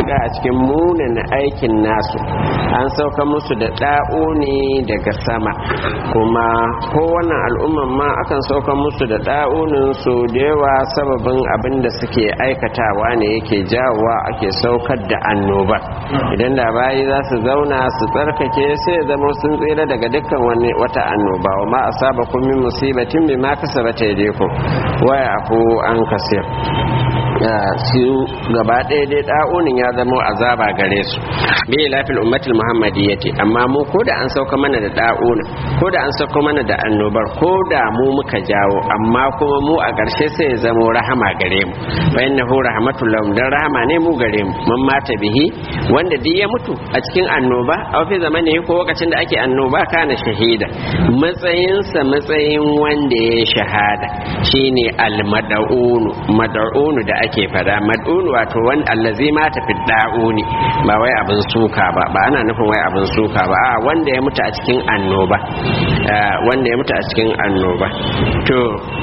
matuƙa a cikin munin aikin nasu an sauka musu da ɗa'uni daga sama kuma kowannan al'umman ma akan sauka musu da ɗa'unin su da yawa sababin abin da suke aikatawa ne yake jawowa ake saukar da annoba idan da bayi za su zauna su tsarkake sai zama sun tsira daga dukkan wani wata annoba wa ma asaba kun min musibatin bima kasabata yadikum wa yafu an kasir su gaba ɗaya dai ɗa'unin ya zama azaba gare su bi lafil ummatul muhammadiyyati amma mu ko da an sauka mana da ɗa'una ko da an sauka mana da annobar ko da mu muka jawo amma kuma mu a ƙarshe sai ya zama rahama gare mu fa innahu rahmatul lahum dan rahama ne mu gare mu man mata bihi wanda duk ya mutu a cikin annoba a fi zamani ko lokacin da ake annoba kana shahida matsayinsa matsayin wanda ya shahada shine al-mad'unu mad'unu da ake fada mad'unu wato wani allazi ma tafi da'uni ba wai abin suka ba ba ana nufin wai abin suka ba a wanda ya mutu a cikin annoba wanda ya mutu a cikin annoba to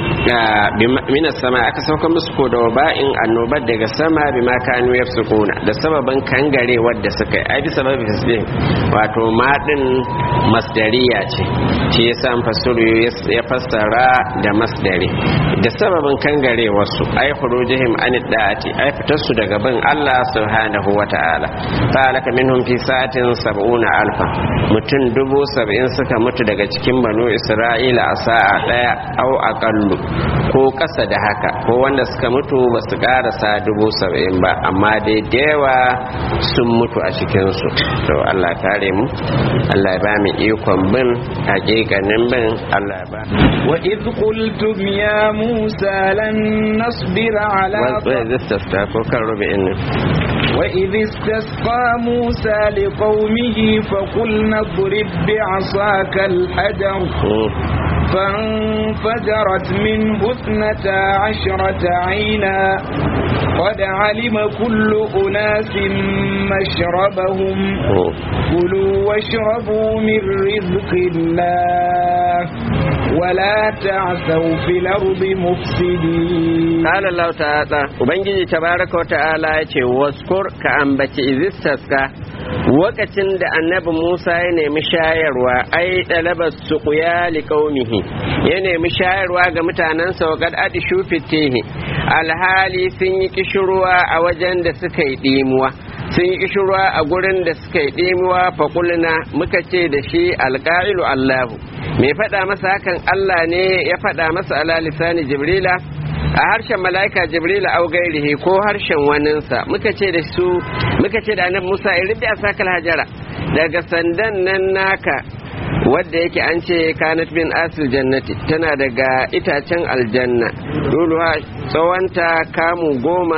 mina sama aka sauka musu ko da ba'in annobar daga sama bi ma kanu yafsukuna da sababin kangare wadda suka yi ai bi sababin fisbin wato ma din masdariya ce shi yasa fasiru ya fassara da masdari da sababin kangare wasu ai khurujihim an da'ati ai fitar su daga bin Allah subhanahu wa ta'ala fa alaka minhum fi sa'atin sab'una alfa mutum dubu sab'in suka mutu daga cikin banu isra'ila a sa'a daya au aqallu ko kasa da haka ko wanda suka mutu ba su karasa dubu sab'in ba amma dai dewa sun mutu a cikin su to Allah kare mu Allah ya ba mu ikon bin hakikanin bin Allah ya ba wa idh qultum ya musa lan nasbira ala وإذ استفتى كوكر ربئن وإذ استسقى موسى لقومه فقلنا اضرب بعصاك الحجر فانفجرت منه اثنتا عشرة عينا قد علم كل أناس مشربهم كلوا واشربوا من رزق الله ولا تعثوا في الأرض مفسدين قال الله تعالى وبنجي تبارك وتعالى يتي واذكر كأنبت إذ استسقى wakacin da annabi Musa ya nemi shayarwa ai ɗalabar suƙuya liƙaumihi ya nemi shayarwa ga mutanensa wa kad adi shufitehi alhali sun yi kishirwa a wajen da suka yi ɗimuwa sun yi kishirwa a gurin da suka yi ɗimuwa faƙulna muka ce da shi alƙa'ilu Allahu mai faɗa masa hakan Allah ne ya faɗa masa ala lisani jibrila a harshen mala'ika jibril au gairihi ko harshen waninsa muka ce da su muka ce da annabi Musa in rubi asakal hajara daga sandan nan naka wadda yake an ce kanat bin asil jannati tana daga itacen aljanna duluwa tsawonta kamu goma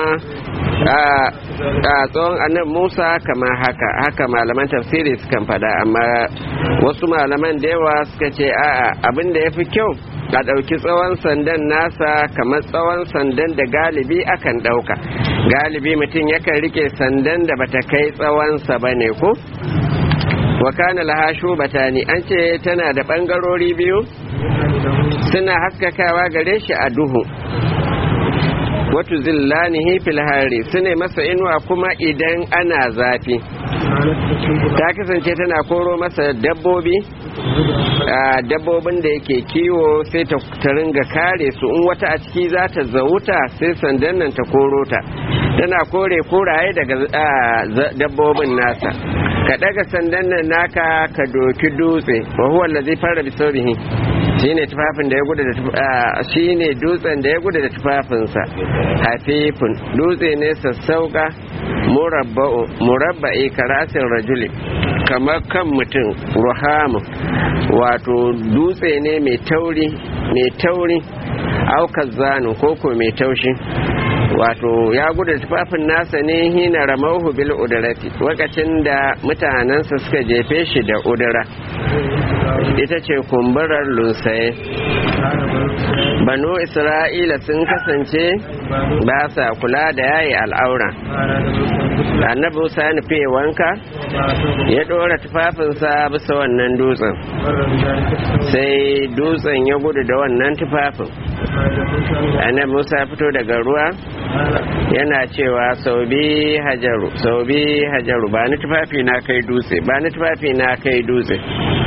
a tsawon annabi Musa kama haka haka malaman tafsiri sukan fada amma wasu malaman da yawa suka ce a'a abin da ya fi kyau a ɗauki tsawon sandan nasa kamar tsawon sandan da galibi akan ɗauka galibi mutum yakan rike sandan da bata kai tsawonsa ba ne ko wa kana laha shubatani an ce tana da ɓangarori biyu suna haskakawa gare shi a duhu watu zillanihi fil hari sune masa inuwa kuma idan ana zafi ta kasance tana koro masa dabbobi dabbobin da yake kiwo sai ta ringa kare su in wata a ciki za ta zauta sai sandan nan ta koro ta tana kore koraye daga dabbobin nasa ka daga sandan nan naka ka doki dutse wa huwa allazi fara bi saurihi shine tufafin da ya gudu da shine dutsen da ya gudu da tufafinsa hafifun dutse ne sassauka murabba'u murabba'i karasin rajuli kamar kan mutum ruhamu wato dutse ne mai tauri mai tauri aukar zanu koko mai taushi wato ya gudu tufafin nasa ne hina ramauhu bil udurati lokacin da mutanensa suka jefe shi da udura ita ce kumburar lunsaye banu isra'ila sun kasance ba sa kula da yayi al'aura annabi musa ya nufi wanka ya ɗora tufafinsa bisa wannan dutsen sai dutsen ya gudu da wannan tufafin annabi musa ya fito daga ruwa yana cewa sau bi hajaru sau bi hajaru ba ni tufafi na kai dutse ba ni tufafi na kai dutse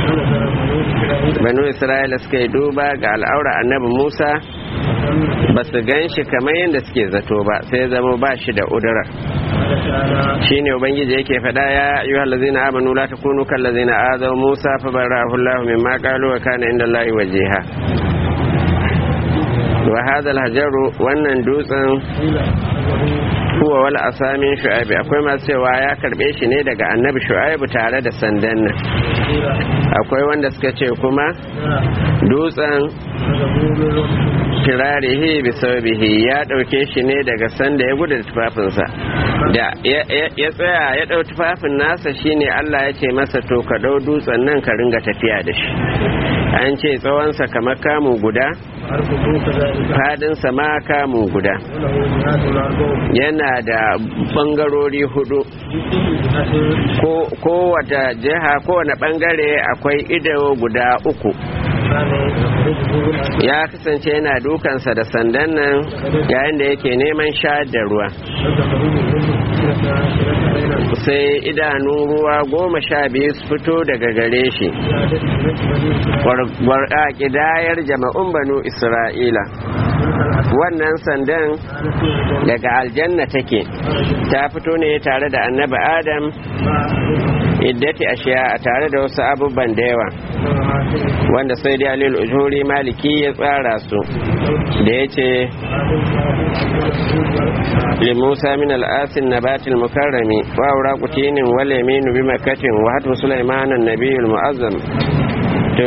banu isra'ila suka yi duba ga al'aura annabi musa ba su gan shi kamar yadda suke zato ba sai zama ba shi da udura shi ne ubangiji yake faɗa ya yi halazina amanu la takunu kan lazina azaw musa fa barahu allah mimma qalu wa kana inda allahi wajiha wa hadha hajaru wannan dutsen huwa wal asamin shu'aibi akwai masu cewa ya karbe shi ne daga annabi shu'aibu tare da sandan nan akwai wanda suka ce kuma dutsen kirarihi bi saubihi ya dauke shi ne daga sanda ya gudu da tufafinsa da ya tsaya ya dau tufafin nasa shine Allah ya ce masa to ka dau dutsen nan ka ringa tafiya da shi an ce tsawonsa kamar kamu guda fadinsa ma kamu guda yana da bangarori hudu kowace jiha kowane bangare akwai ido guda uku ya kasance yana dukansa da sandan nan yayin da yake neman sha da ruwa sai idanu ruwa goma sha biyu su fito daga gare shi a ƙidayar jama'un banu isra'ila wannan sandan daga aljanna take ta fito ne tare da annabi adam iddati ashiya a tare da wasu abubuwan da yawa wanda sai da alil ujuri maliki ya tsara su da ya ce limusa min al'asin nabatil mukarrami wa aura kutinin wal yaminu bi makatin wa hatu sulaiman annabiyul mu'azzam to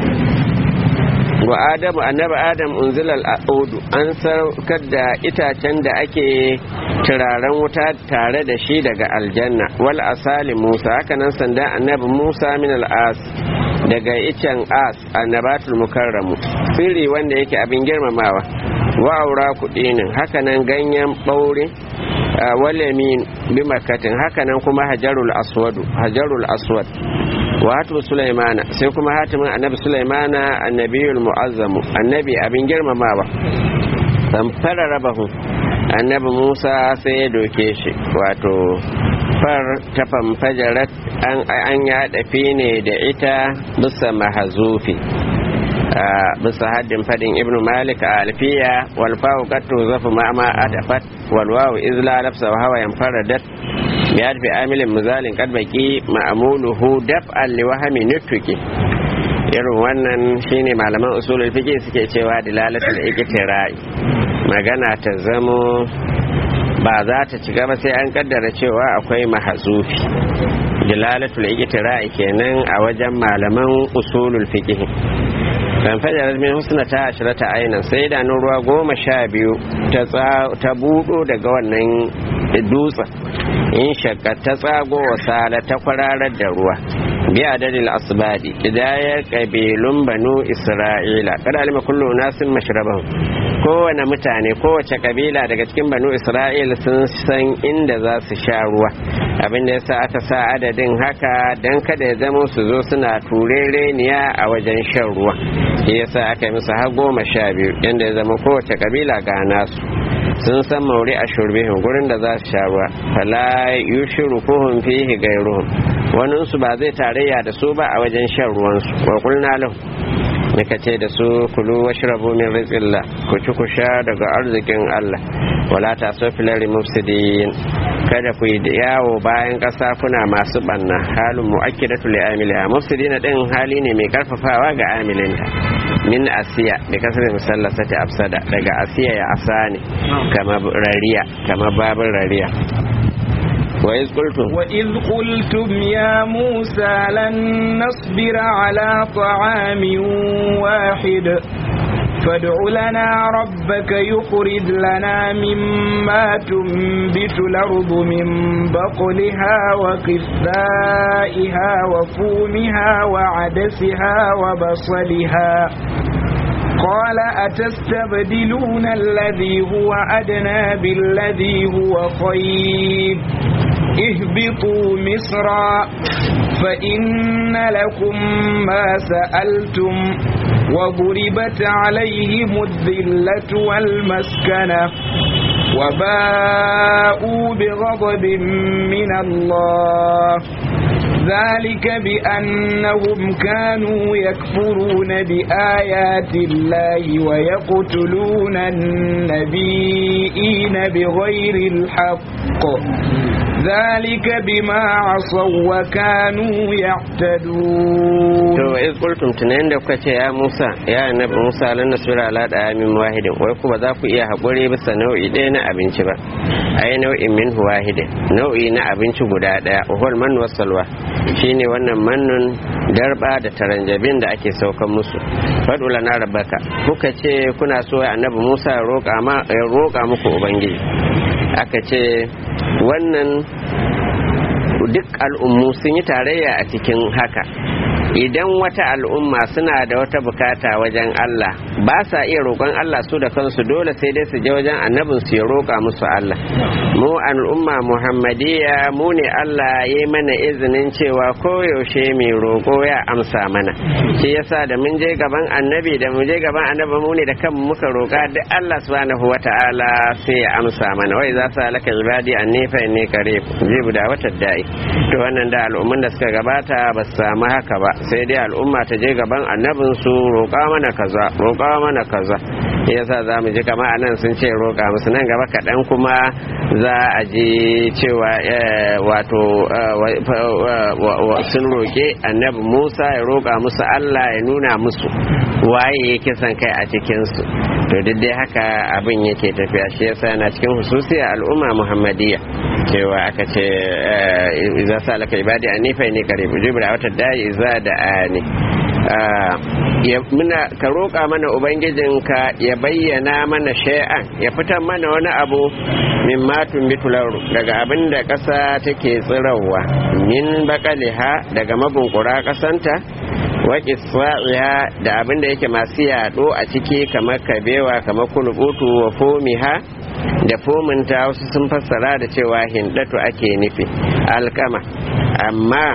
wa adamu annabi adam unzila al'udu an saukar da itacen da ake turaren wuta tare da shi daga aljanna wal asali musa hakanan sandan annabi musa min al'as daga icen as annabatul mukarramu sirri wanda yake abin girmamawa wa aura kudinin hakanan ganyen ɓaure walamin bi makatin hakanan kuma hajarul aswadu hajarul aswad wa hatimu sulaimana sai kuma hatimin annabi sulaimana annabiyul mu'azzamu annabi abin girmamawa san fara rabahu annabi musa sai ya doke shi wato far ta famfajarat an ya dafi ne da ita bisa mahazufi bisa haddin fadin ibn malik a alfiya wal fawu qattu zafu ma ma adafat wal wawu izla lafsa wa hawa yanfaradat bi adfi amilin muzalin qad baqi ma'muluhu daf'an li wahmi nutuki irin wannan shine malaman usulul fiqh suke cewa dilalatul iqtira'i magana ta zamo ba za ta ci gaba sai an kaddara cewa akwai mahazufi dilalatul iqtira'i kenan a wajen malaman usulul fiqh kan fajar min husna ta ashirata ainihin sai da ruwa goma sha biyu ta budo daga wannan dutsen in shakka ta tsago wasala ta kwararar da ruwa bi adadin asbadi idayar kabilun banu isra'ila kada alima kullu nasin mashraban kowane mutane kowace kabila daga cikin banu isra'ila sun san inda za su sha ruwa abinda yasa aka sa adadin haka dan kada ya zama su zo suna turereniya a wajen shan ruwa shi yasa aka yi musu har goma sha biyu yadda ya zama kowace kabila ga nasu sun san mauri a shurbihin gurin da za su sha ruwa fala yushiru kuhun fihi gairuhum wani su ba zai tarayya da su ba a wajen shan ruwansu wa kulna lahu muka ce da su kulu washrabu min rizqillah ku ci ku sha daga arzikin Allah wala ta so filari mufsidin kada ku yi yawo bayan ƙasa kuna masu banna halin mu'akkidatu li amiliha mufsidina din hali ne mai karfafawa ga amilinta min asiya da kasar musallasati afsada daga asiya ya asani kama rariya kama babin rariya وإذ قلتم وإذ قلتم يا موسى لن نصبر على طعام واحد فادع لنا ربك يخرج لنا مما تنبت الأرض من بقلها وقثائها وفومها وعدسها وبصلها قال أتستبدلون الذي هو أدنى بالذي هو خير اهبطوا مصرا فإن لكم ما سألتم وضربت عليهم الذلة والمسكنة وباءوا بغضب من الله ذلك بأنهم كانوا يكفرون بآيات الله ويقتلون النبيين بغير الحق ذلك بما عصوا وكانوا يعتدون to iz qultum tunayin da kuka ce ya Musa ya annabi Musa lan nasbira ala da'amin wahidin wai ku ba za ku iya hakuri bisa nau'i ɗaya na abinci ba ai nau'in min wahidin nau'i na abinci guda ɗaya uhul man wasalwa shine wannan mannun darba da taranjabin da ake saukan musu fadu lana rabbaka kuka ce kuna so annabi Musa ya roƙa ma ya roƙa muku ubangiji aka ce wannan duk al'ummu sun yi tarayya a cikin haka idan wata al'umma suna da wata bukata wajen Allah ba sa iya roƙon Allah su da kansu dole sai dai su je wajen annabin su ya roƙa musu Allah mu al'umma muhammadiyya mu ne Allah ya yi mana izinin cewa koyaushe mai roƙo ya amsa mana shi yasa da mun je gaban annabi da mun je gaban annabi mu ne da kanmu muka roƙa duk Allah subhanahu wata'ala sai ya amsa mana wai za su halaka ibadi annifa inni qarib jibu da wata da'i to wannan da al'umman da suka gabata ba su samu haka ba sai dai al'umma ta je gaban annabin su roƙa mana kaza roƙa mana kaza yasa za mu ji kama anan sun ce roƙa musu nan gaba kaɗan kuma za a ji cewa wato sun roƙe annabi musa ya roƙa musu allah ya nuna musu waye ya kisan kai a cikinsu to duk dai haka abin yake tafiya shi yasa yana cikin hususiya al'umma muhammadiyya cewa aka ce iza sa laka ibadi anifa ne kare jibra wata dai iza da ani muna ka roƙa mana ubangijinka ya bayyana mana shay'an ya fitar mana wani abu min matun bitularu daga abin da ƙasa take tsirarwa min bakaliha daga mabunkura ƙasanta wa kiswa'iha da abin da yake masu yaɗo a ciki kamar kabewa kamar kulubutu wa fomiha da fominta wasu sun fassara da cewa hindatu ake nufi alkama amma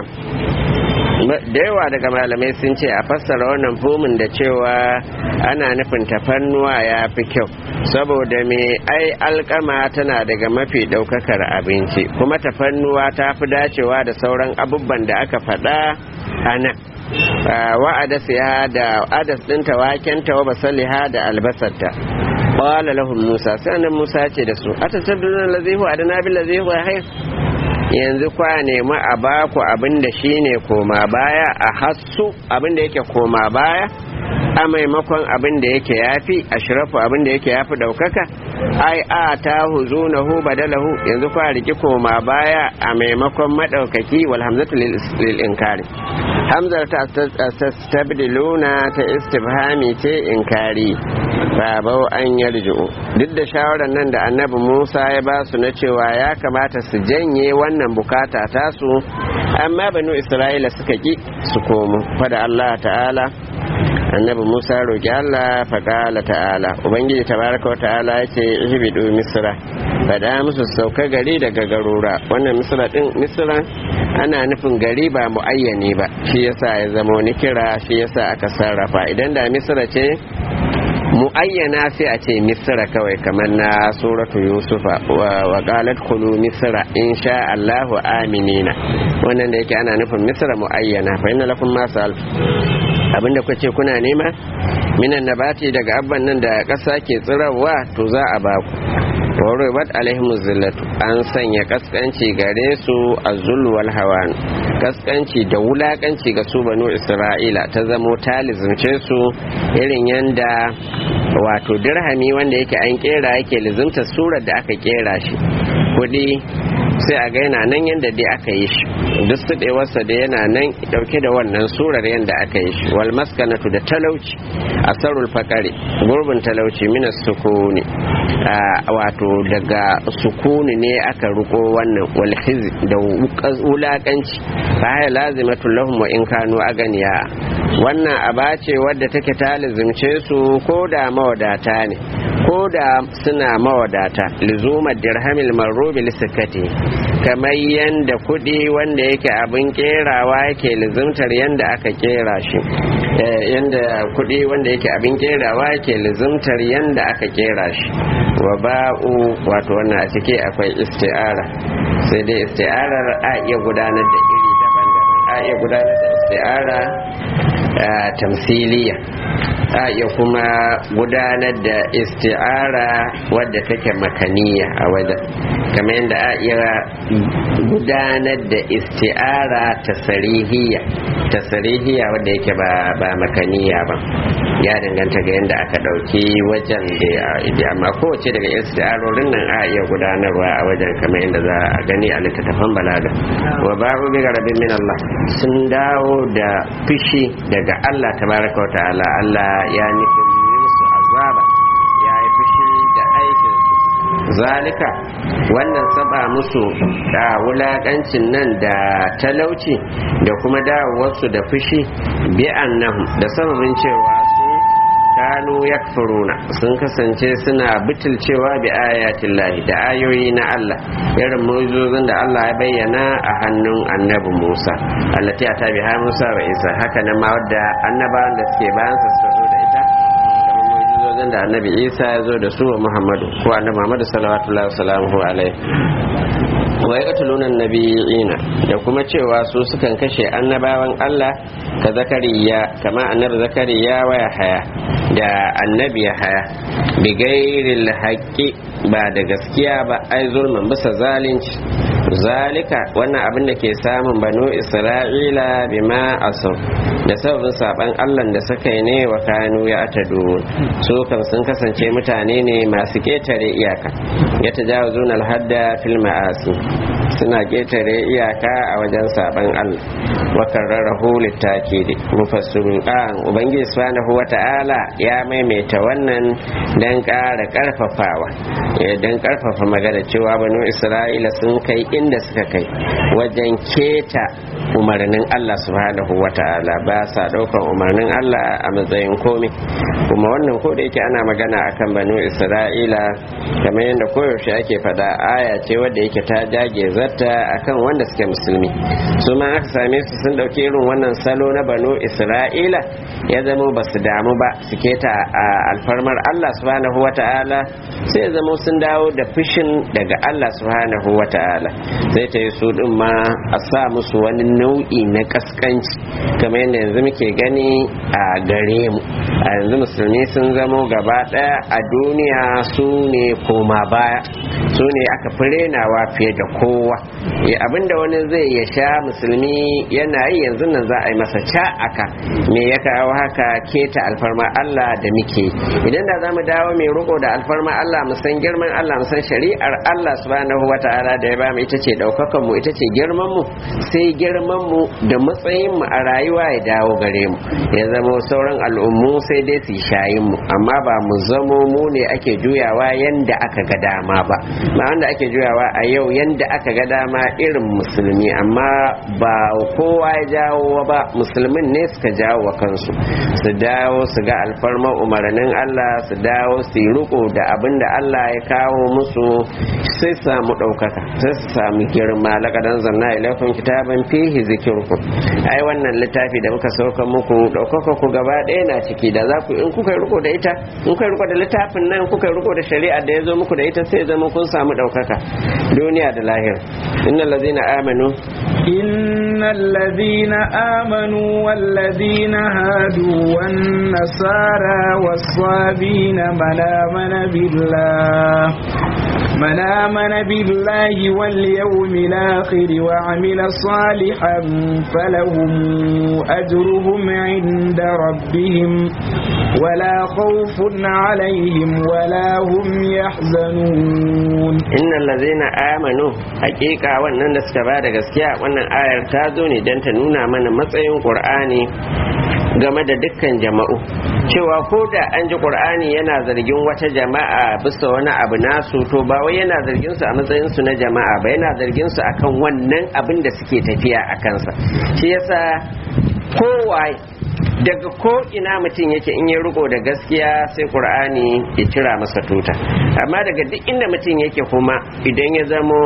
da yawa daga malamai sun ce a fassara wannan fomin da cewa ana nufin tafannuwa ya fi kyau saboda me ai alkama tana daga mafi daukakar abinci kuma tafannuwa ta fi dacewa da sauran abubuwan da aka faɗa a nan wa'adas ya da adas ɗinta wakenta wa basaliha da albasarta qala lahum musa sai annabi musa ce da su atatabduna allazi huwa adana bil ladhi huwa khair yanzu kwa nemi a baku abin da shine koma baya a hassu abin da yake koma baya a maimakon abin da yake yafi ashrafu abin da yake yafi daukaka ai a ta huzunahu badalahu yanzu kwa riki koma baya a maimakon madaukaki wal hamzatu lil inkari hamzar ta tastabdiluna ta istifhami ce inkari babau an yarji'u duk da shawarar nan da annabi Musa ya ba su na cewa ya kamata su janye wannan bukata tasu amma banu Isra'ila suka ki su komo fada Allah ta'ala annabi Musa roki Allah faƙala ta'ala ubangiji tabaraka wa ta'ala yace ihbidu misra fada musu sauka gari daga garura wannan misra din misra ana nufin gari ba muayyani ba shi yasa ya zama wani kira shi yasa aka sarrafa idan da misra ce muayyana sai a ce misra kawai kamar na suratu yusufa wa qalat khulu misra insha Allahu aminina wannan da yake ana nufin misra muayyana fa inna lakum ma sa'al abinda kuka ce kuna nema minan nabati daga abban nan da ƙasa ke tsirarwa to za a baku warubat alaihim zillatu an sanya kaskanci gare su azul wal hawan kaskanci da wulakanci ga su banu isra'ila ta zamo talizumce su irin yanda wato dirhami wanda yake an kera yake lizumta surar da aka kera shi kudi sai a gaina nan yanda dai aka yi shi duk suɗewarsa da yana nan ɗauke da wannan surar yadda aka yi shi wal maskanatu da talauci asarul fakari gurbin talauci minas sukuni wato daga sukuni ne aka ruko wannan wal da wulakanci fa ya lazimatu lahum wa in kanu aganiya wannan aba ce wadda take ta lazimce su ko da mawadata ne ko da suna mawadata lizumar dirhamil marrubi lissikati kamar yadda kuɗi wanda yake abin kerawa yake lizimtar yadda aka kera shi yadda kuɗi wanda yake abin kerawa yake lizimtar yadda aka kera shi wa ba'u wato wannan a ciki akwai isti'ara sai dai isti'arar a iya gudanar da iri daban-daban a iya gudanar da isti'ara tamsiliya a iya kuma gudanar da isti'ara wadda take makaniya a wajen kamar yadda a iya gudanar da isti'ara tasarihiya tasarihiya wadda yake ba makaniya ba ya danganta ga yadda aka ɗauki wajen da amma kowace daga isti'arorin nan a iya gudanarwa a wajen kamar yadda za a gani a littattafan balaga wa ba'u bi garabin min Allah sun dawo da fishi daga Allah tabaraka wa ta'ala Allah ya nufin musu azaba ya yi fushi da aikin zalika wannan saba musu da wulakancin nan da talauci da kuma dawowarsu da fushi bi annahum da sababin cewa su kanu yakfuruna sun kasance suna butulcewa bi ayatin lahi da ayoyi na Allah irin mu'jizozin da Allah ya bayyana a hannun annabi Musa allati ta biha Musa wa Isa haka nan ma wadda annabawan da suke bayan su suka zo da ita kamar mu'jizozin da annabi Isa ya zo da su wa Muhammadu ko annabi Muhammadu sallallahu alaihi alaihi wa yaqtuluna nabiyina da kuma cewa su sukan kashe annabawan Allah ka zakariya kama annabi zakariya wa haya da annabi haya bi gairil haqqi ba da gaskiya ba ai zulman bisa zalunci zalika wannan abin da ke samun banu isra'ila bima asau da sababin saban allah da suka yi ne wa kanu ya atadu su kan sun kasance mutane ne masu ketare iyaka ya tajawuzun alhadda fil ma'asi suna ketare iyaka a wajen saban allah wa karrarahu littakidi mufassirun qan ubangiji subhanahu wata'ala ya maimaita wannan dan ƙara karfafawa dan karfafa magana cewa banu isra'ila sun kai inda suka kai wajen keta umarnin Allah subhanahu wa ta'ala ba sa daukan umarnin Allah a matsayin komai kuma wannan ko da yake ana magana akan banu Isra'ila kamar yadda koyaushe ake fada aya ce wadda yake ta jage zarta akan wanda suke musulmi su ma aka same su sun dauki irin wannan salo na banu Isra'ila ya zama ba su damu ba su keta a alfarmar Allah subhanahu wa ta'ala sai ya zama sun dawo da fushin daga Allah subhanahu wa ta'ala sai ta yi su din ma a sa musu wani nau'i na kaskanci kamar yadda yanzu muke gani a gare mu a yanzu musulmi sun zamo gaba daya a duniya su ne koma baya su ne aka fi renawa fiye da kowa abinda wani zai ya sha musulmi yana yi yanzu nan za a yi masa ca aka me ya kawo haka keta alfarma Allah da muke idan da za mu dawo mai riko da alfarma Allah mu san girman Allah mu san shari'ar Allah subhanahu wata'ala da ya ba mu ita ce daukakan mu ita ce girman mu sai girman mu da matsayin mu a rayuwa ya dawo gare mu ya zama sauran al'ummu sai dai su shayin mu amma ba mu zamo mu ne ake juyawa yanda aka ga dama ba ba wanda ake juyawa a yau yanda aka ga dama irin musulmi amma ba kowa ya jawo ba musulmin ne suka jawo wa kansu su dawo su ga alfarma umarnin Allah su dawo su yi riko da abin da Allah ya kawo musu sai su samu ɗaukaka sai su samu girma lakadan zanna ilaikun kitaban fihi zikirku ai wannan littafi da muka sauka muku ɗaukaka ku gaba ɗaya na ciki da za ku in kuka yi riko da ita in kuka yi riko da littafin nan kuka yi riko da shari'a da ya zo muku da ita sai zama kun samu ɗaukaka duniya da lahira innal ladzina amanu إن الذين آمنوا والذين هادوا والنصارى والصابين من آمن بالله من آمن بالله واليوم الآخر وعمل صالحا فلهم أجرهم عند ربهم ولا خوف عليهم ولا هم يحزنون إن الذين آمنوا حقيقة wannan da suka ba da gaskiya wannan ayar ta zo ne don ta nuna mana matsayin Qur'ani game da dukkan jama'u cewa ko da an ji qur'ani yana zargin wata jama'a bisa wani abu nasu to ba wai yana zargin su a matsayin su na jama'a ba yana zargin su akan wannan abin da suke tafiya a kansa shi yasa kowa daga ko ina mutum yake in ya riko da gaskiya sai qur'ani ya cira masa tuta amma daga duk inda mutum yake kuma idan ya zamo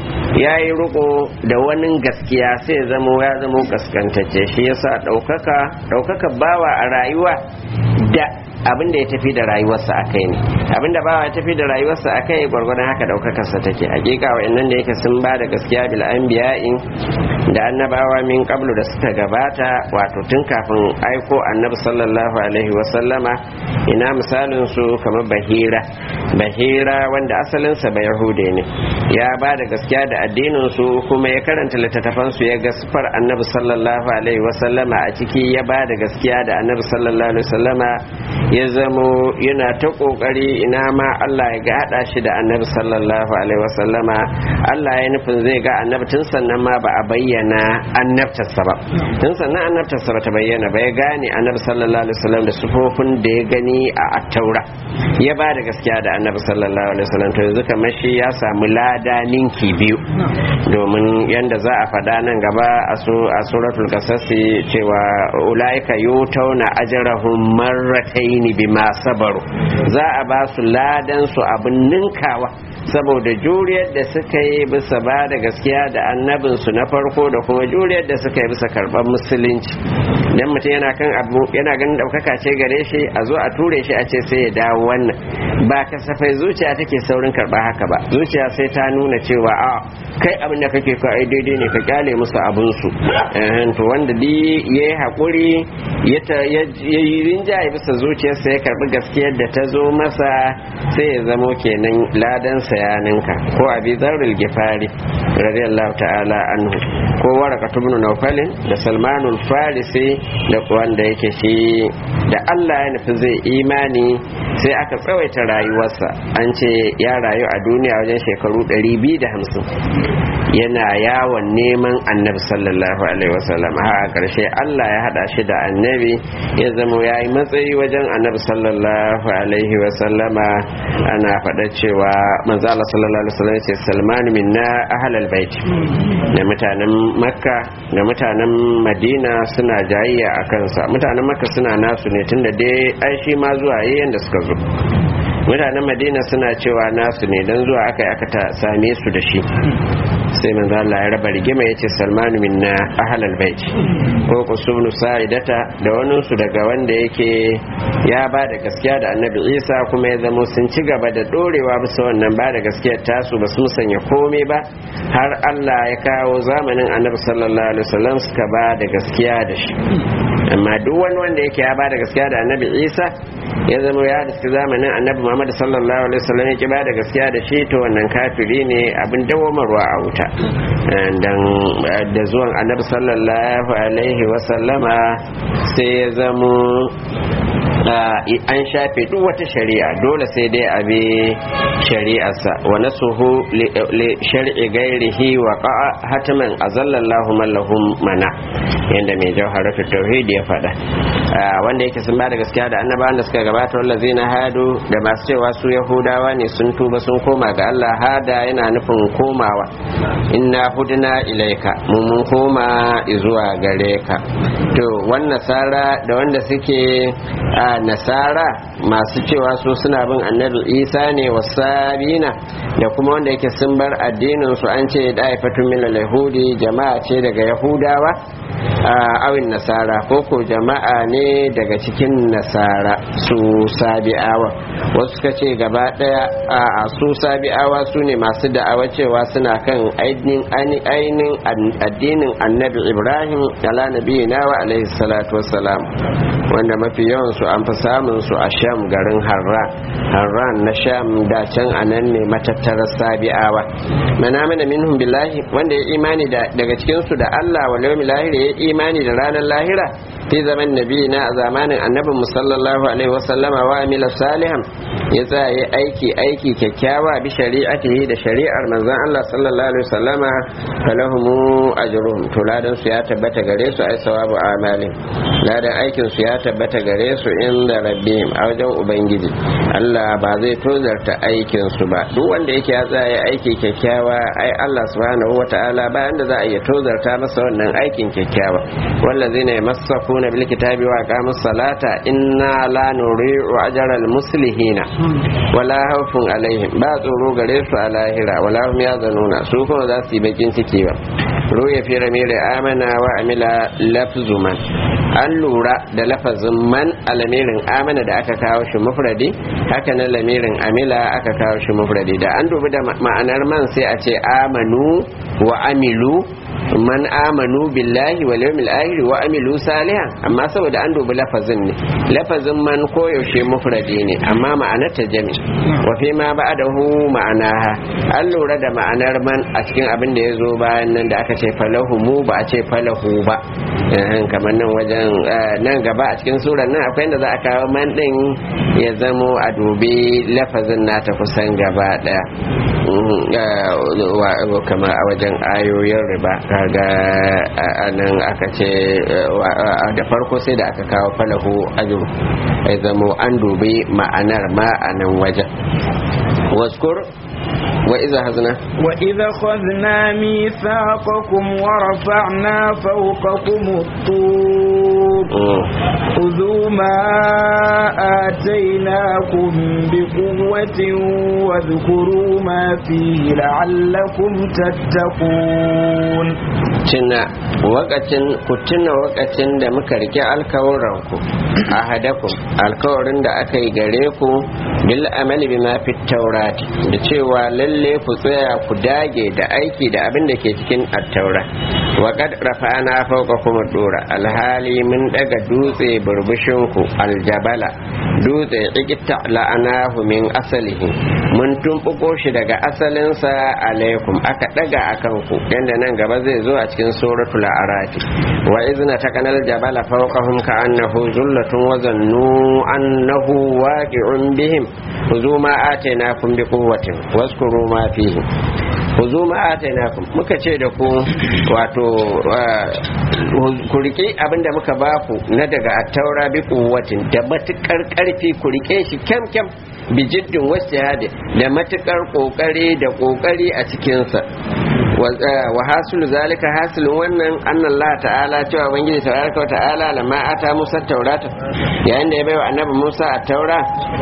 ya yi riko da wani gaskiya sai ya zamo ya zamo kaskantacce shi yasa ɗaukaka ɗaukaka bawa a rayuwa da abin da ya tafi da rayuwarsa a kai ne abin da bawa ya tafi da rayuwarsa a kai gwargwadon haka ɗaukakarsa take hakika wa'annan da yake sun ba da gaskiya bil anbiya'in da annabawa min qablu da suka gabata wato tun kafin aiko annabi sallallahu alaihi wa sallama ina misalin su kamar bahira bahira wanda asalin sa ba yahude ne ya ba da gaskiya da addinin su kuma ya karanta littattafan su ya ga sifar annabi sallallahu alaihi wa sallama a ciki ya ba da gaskiya da annabi sallallahu alaihi wa sallama ya zamo yana ta kokari ina ma Allah ya ga hada shi da annabi sallallahu alaihi wa sallama Allah ya nufin zai ga annabi tun sannan ma ba a bayyana annabtarsa ba tun sannan annabtarsa ba ta bayyana ba ya gane annabi sallallahu alaihi wasallam da sufofin da ya gani a attaura ya ba da gaskiya da annabi sallallahu alaihi wasallam to yanzu kamar shi ya samu lada ninki biyu domin yanda za a faɗa nan gaba a suratul kasasi cewa ulaika yutauna ajrahum marratayn bima sabaru za a ba su ladan su abin ninkawa saboda juriyar da suka yi bisa ba da gaskiya da annabinsu na farko da kuma juriyar da suka yi bisa karɓar musulunci dan mutum yana kan abu yana ganin ɗaukaka ce gare shi a zo a ture shi a ce sai ya dawo wannan ba kasafai zuciya take saurin karɓa haka ba zuciya sai ta nuna cewa a kai abin da kake ka ai daidai ne ka kyale musu abin su to wanda di ya yi haƙuri ya yi rinjaye bisa zuciyarsa ya karɓi gaskiyar da ta zo masa sai ya zamo kenan ladansa ya ninka ko abi zarril gifari radiyallahu ta'ala anhu ko waraka ibn nawfalin da salmanul farisi da wanda yake shi da Allah ya nufi zai imani sai aka tsawaita rayuwarsa an ce ya rayu a duniya wajen shekaru 250 yana yawon neman annabi sallallahu alaihi wasallam a karshe Allah ya hada shi da annabi ya zama ya yi matsayi wajen annabi sallallahu alaihi wasallama ana faɗa cewa manzo Allah sallallahu alaihi wasallam ce Salman minna ahlal bait da mutanen Makka da mutanen Madina suna jayayya a kansa mutanen Makka suna nasu ne tunda dai ai shi ma zuwa yayin da suka zo mutanen Madina suna cewa nasu ne dan zuwa aka aka ta same su da shi sai manzo Allah ya raba rigima yace Salman minna ahlal bait ko kusubnu sa'idata da wani su daga wanda yake ya ba da gaskiya da Annabi Isa kuma ya zama sun ci gaba da dorewa bisa wannan ba da gaskiyar tasu ba su sanya komai ba har Allah ya kawo zamanin Annabi sallallahu alaihi wasallam suka ba da gaskiya da shi amma duk wani wanda yake ya ba da gaskiya da Annabi Isa ya zama ya da zamanin Annabi Muhammad sallallahu alaihi wasallam ya ki ba da gaskiya da shi to wannan kafiri ne abin dawomarwa a wuta dan da zuwan annabi sallallahu alaihi wasallama sai ya zamo an shafe duk wata shari'a dole sai dai a bi shari'arsa wa nasuhu li shar'i gairihi wa qa'a hataman azallallahu man lahum mana yanda mai jawharatu tauhid ya faɗa wanda yake sun bada gaskiya da annabawan da suka gabata wallazina hadu da masu cewa su yahudawa ne sun tuba sun koma ga Allah hada yana nufin komawa inna hudna ilaika mun mun koma zuwa gare ka to wannan nasara da wanda suke a nasara masu cewa su suna bin annabi isa ne wasabina da kuma wanda yake sun bar addinin su an ce da aifatun min yahudi jama'a ce daga yahudawa a awin nasara ko ko jama'a ne daga cikin nasara su sabi'awa wasu suka ce gaba daya a su sabi'awa su ne masu da'awa cewa suna kan ainihin addinin annabi ibrahim ala nabiyina wa alaihi salatu wassalam wanda mafi yawan su an fi samun su a sham garin harran harran na sham da can a nan ne matattarar sabi'awa mana mana minhum billahi wanda ya imani daga cikin su da Allah wa yawmil lahir ya imani da ranar lahira fi zaman nabi na a zamanin annabin mu sallallahu alaihi wa sallama wa amila salihan ya tsaya aiki aiki kyakkyawa bi shari'atihi da shari'ar manzon Allah sallallahu alaihi wa sallama falahumu ajruhum to ladan su ya tabbata gare su ai sawabu amalin ladan aikin su ya tabbata gare su inda rabbihim a wajen ubangiji Allah ba zai tozarta aikin su ba duk wanda yake ya tsaya aiki kyakkyawa ai Allah subhanahu wataala bayan da za a iya tozarta masa wannan aikin kyakkyawa wallazina yamassakuna bil kitabi wa aqamus salata inna la nuri'u ajral muslihina wala khawfun alaihim ba tsoro gare su a lahira wala hum yazanuna su kuma za su yi bakin ciki ba ruya fi ramiri amana wa amila lafzu man an lura da lafazin man a lamirin amana da aka kawo shi mufradi haka na lamirin amila aka kawo shi mufradi da an dubi da ma'anar man sai a ce amanu wa amilu man amanu billahi wal yawmil akhir wa amilu salihan amma saboda an dubi lafazin ne lafazin man koyaushe mufradi ne amma ma'anar ta jami wa fi ma ba'dahu ma'anaha an lura da ma'anar man a cikin abin da ya zo bayan nan da aka ce falahu mu ba a ce falahu ba kamar nan wajen nan gaba a cikin surar nan akwai inda za a kawo man din ya zamo a dubi lafazin nata kusan gaba daya kamar a wajen ayoyin riba kaga nan aka ce da farko sai da aka kawo falahu ajru ya zamo an dubi ma'anar ma a nan wajen waskur وإذا أخذنا وإذا أخذنا ميثاقكم ورفعنا فوقكم الطور خذوا ما آتيناكم بقوة واذكروا ما فيه لعلكم تتقون tuna wakacin ku tuna wakacin da muka rike alkawuranku a hadakum alkawarin da aka yi gare ku bil amali bima fi taurati da cewa lalle ku tsaya ku dage da aiki da abin da ke cikin attaura wa qad rafa'ana fawqakum dura alhali mun daga dutse burbushin ku aljabala dutse ikitta la'anahu min asalihi mun tumbuko shi daga asalinsa alaikum aka daga akan ku yanda nan gaba zai zo a cikin suratul arati wa izna takanal jabala fawqahum ka'annahu zullatun wa zannu annahu waqi'un bihim khudhu ma atainakum biquwwatin waskuru ma fihi khudhu ma atainakum muka ce da ku wato ku rike abinda muka baku na daga attaura bi quwwatin da matukar karfi ku rike shi kyam kyam bijiddin wasu da matukar kokari da kokari a cikinsa wa hasulu zalika hasilin wannan annan Allah ta'ala cewa ubangiji tabaraka ta'ala lamma ata Musa taurata yayin da ya baiwa annabi Musa a taura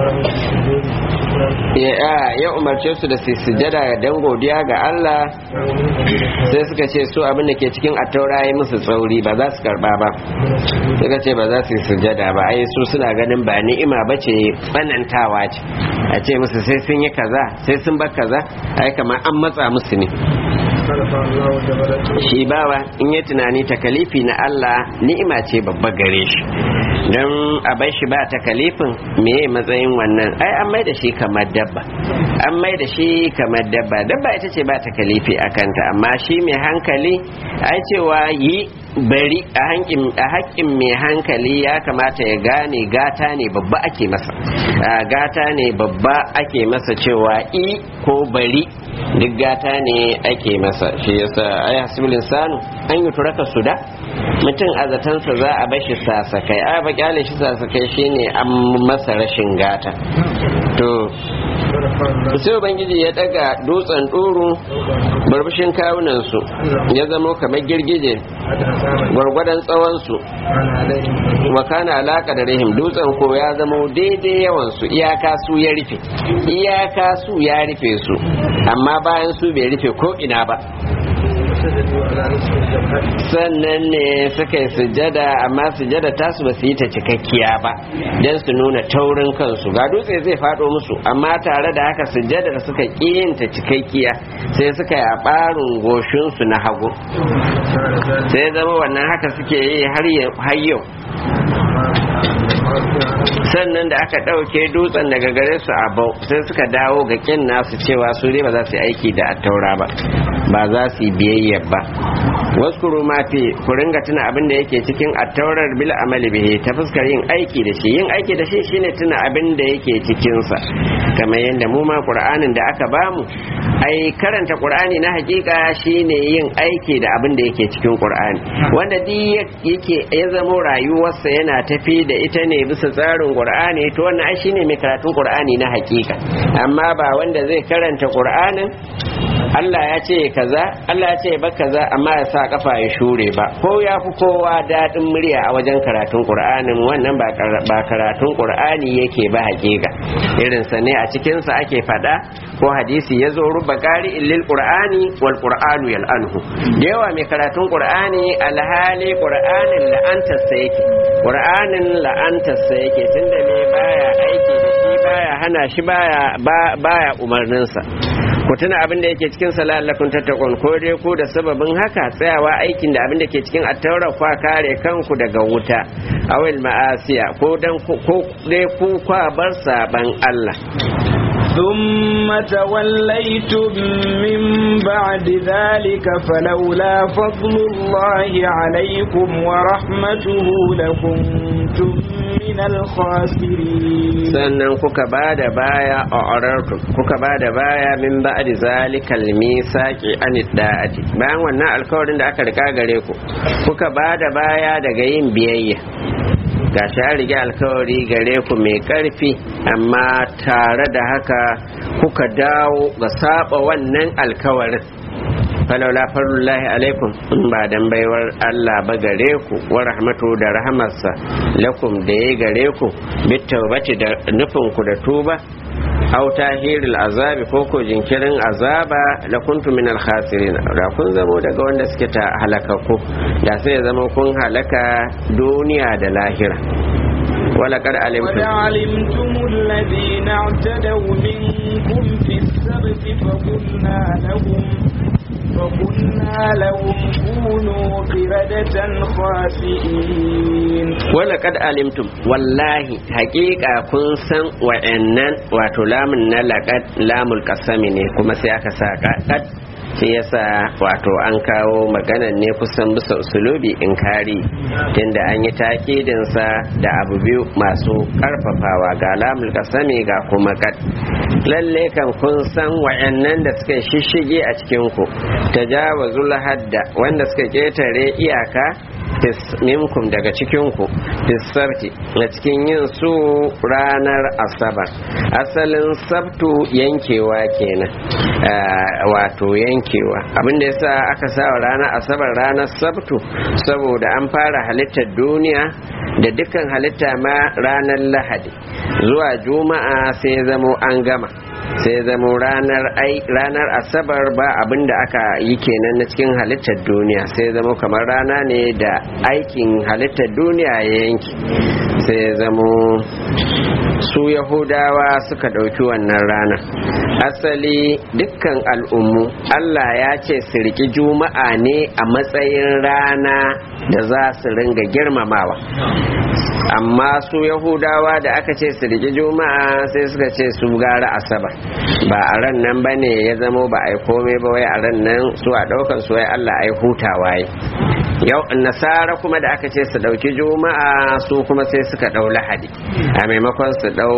ya umarce su da su sujada dan godiya ga Allah sai suka ce su abin da ke cikin attaura ya musu tsauri ba za su karba ba suka ce ba za su yi sujada ba ai su suna ganin ba ni'ima ba ce tsanantawa ce a ce musu sai sun yi kaza sai sun bar kaza ai kamar an matsa musu ne shi bawa in ya tunani takalifi na Allah ni'ima ce babba gare shi don a bai shi ba takalifin me matsayin wannan ai an mai da shi kamar dabba an mai da shi kamar dabba dabba ita ce ba takalifi a kanta amma shi mai hankali ai cewa yi bari a haƙƙin mai hankali ya kamata ya gane gata ne babba ake masa gata ne babba ake masa cewa i ko bari duk gata ne ake masa shi yasa ai hasibul insanu an yi turaka su da mutum a zatansa za a bashi sasakai a ba kyale shi sasakai shine an masa rashin gata to sai ubangiji ya daga dutsen ɗoro barbashin kawunansu ya zamo kamar girgije gwargwadon tsawonsu wa kana alaka da rahim dutsen ko ya zamo daidai yawansu iyaka su ya rufe iyaka su ya rufe su amma bayan su bai rufe ko ina ba sannan ne suka yi sujada amma sujada tasu ba su yi ta cikakkiya ba don su nuna taurin kansu ga dutse zai faɗo musu amma tare da haka sujada da suka yin ta cikakkiya sai suka yi a ɓarin goshinsu na hagu sai zama wannan haka suke yi har yau sannan da aka ɗauke dutsen daga gare su a bau sai suka dawo ga kin nasu cewa su ne ba za su yi aiki da attaura ba ba za su yi biyayya ba wasu ma fi ku ringa tuna abin da yake cikin attaurar bil amali bihi ta fuskar yin aiki da shi yin aiki da shi shine tuna abin da yake cikin sa kamar yadda mu ma qur'anin da aka bamu ai karanta qur'ani na hakika shine yin aiki da abin da yake cikin qur'ani wanda duk yake ya zamo rayuwarsa yana tafi da ita ne bisa tsarin qur'ani to wannan ai shine mai karatun qur'ani na hakika amma ba wanda zai karanta qur'anin Allah ya ce kaza Allah ya ce ba kaza amma ya sa kafa ya shure ba ko ya fi kowa daɗin murya a wajen karatun qur'anin wannan ba karatun qur'ani yake ba hakika irin sa ne a cikin sa ake fada ko hadisi ya zo ruba qari lil qur'ani wal qur'anu yal'anhu da yawa mai karatun qur'ani alhali qur'anin la'antar sa yake qur'anin la'antar sa yake tunda me baya aiki da shi baya hana shi baya baya umarnin sa ku tuna abin da yake cikin salalakun tattakon ko dai ku da sababin haka tsayawa aikin da abin da ke cikin attaura kwa kare kanku daga wuta awil ma'asiya ko dan ko dai ku kwa bar saban Allah ثم توليتم من بعد ذلك فلولا فضل الله عليكم ورحمته لكنتم من الخاسرين sannan kuka ba da baya a orarku kuka ba da baya min ba'di zalikal misaqi an da'ati bayan wannan alkawarin da aka rika gare ku kuka ba da baya daga yin biyayya gashi an rige alkawari gare ku mai karfi amma tare da haka kuka dawo ga saba wannan alkawarin falaula farullahi alaikum in ba dan baiwar Allah ba gare ku wa rahmatu da rahamarsa lakum da ya gare ku bitawbati da nufin ku da tuba aw tahiril azabi ko ko jinkirin azaba la kuntum min al khasirin da kun zamo daga wanda suke ta halakaku da sai ya zama kun halaka duniya da lahira ولقد علمتم علمتم الذين اعتدوا منكم في السبت فقلنا لهم فقلنا لهم كونوا قردة خاسئين ولقد علمتم والله حقيقة كن سن وإنن وتلام نلقد لام القسم ne kuma sai aka sa kad shi yasa wato an kawo maganan ne kusan bisa usulubi in kari tunda an yi takidinsa da abu biyu masu karfafawa ga lamul kasami ga kuma kad lalle kan kun san wayannan da suka shishige a cikin ku tajawazul hadda wanda suka ketare iyaka minkum daga cikinku sabti na cikin yin su ranar asabar asalin sabtu yankewa kenan wato yankewa abinda yasa aka sa ranar asabar ranar sabtu saboda an fara halittar duniya da dukkan halitta ma ranar lahadi zuwa juma'a sai zamo an gama sai zamo ranar ai ranar asabar ba abin da aka yi kenan na cikin halittar duniya sai zamo kamar rana ne da aikin halittar duniya ya yanki sai zamo su yahudawa suka ɗauki wannan rana asali dukkan al'ummu allah ya ce su riki juma'a ne a matsayin rana da za su ringa girmamawa amma su yahudawa da aka ce su riki juma'a sai suka ce su gara asabar ba a ran nan ba ne ya zamo ba a yi komai ba wai a ran nan su a ɗaukar su wai allah a yi hutawa yi yau nasara kuma da aka ce su ɗauki juma'a su kuma sai suka ɗau lahadi a maimakon su ɗau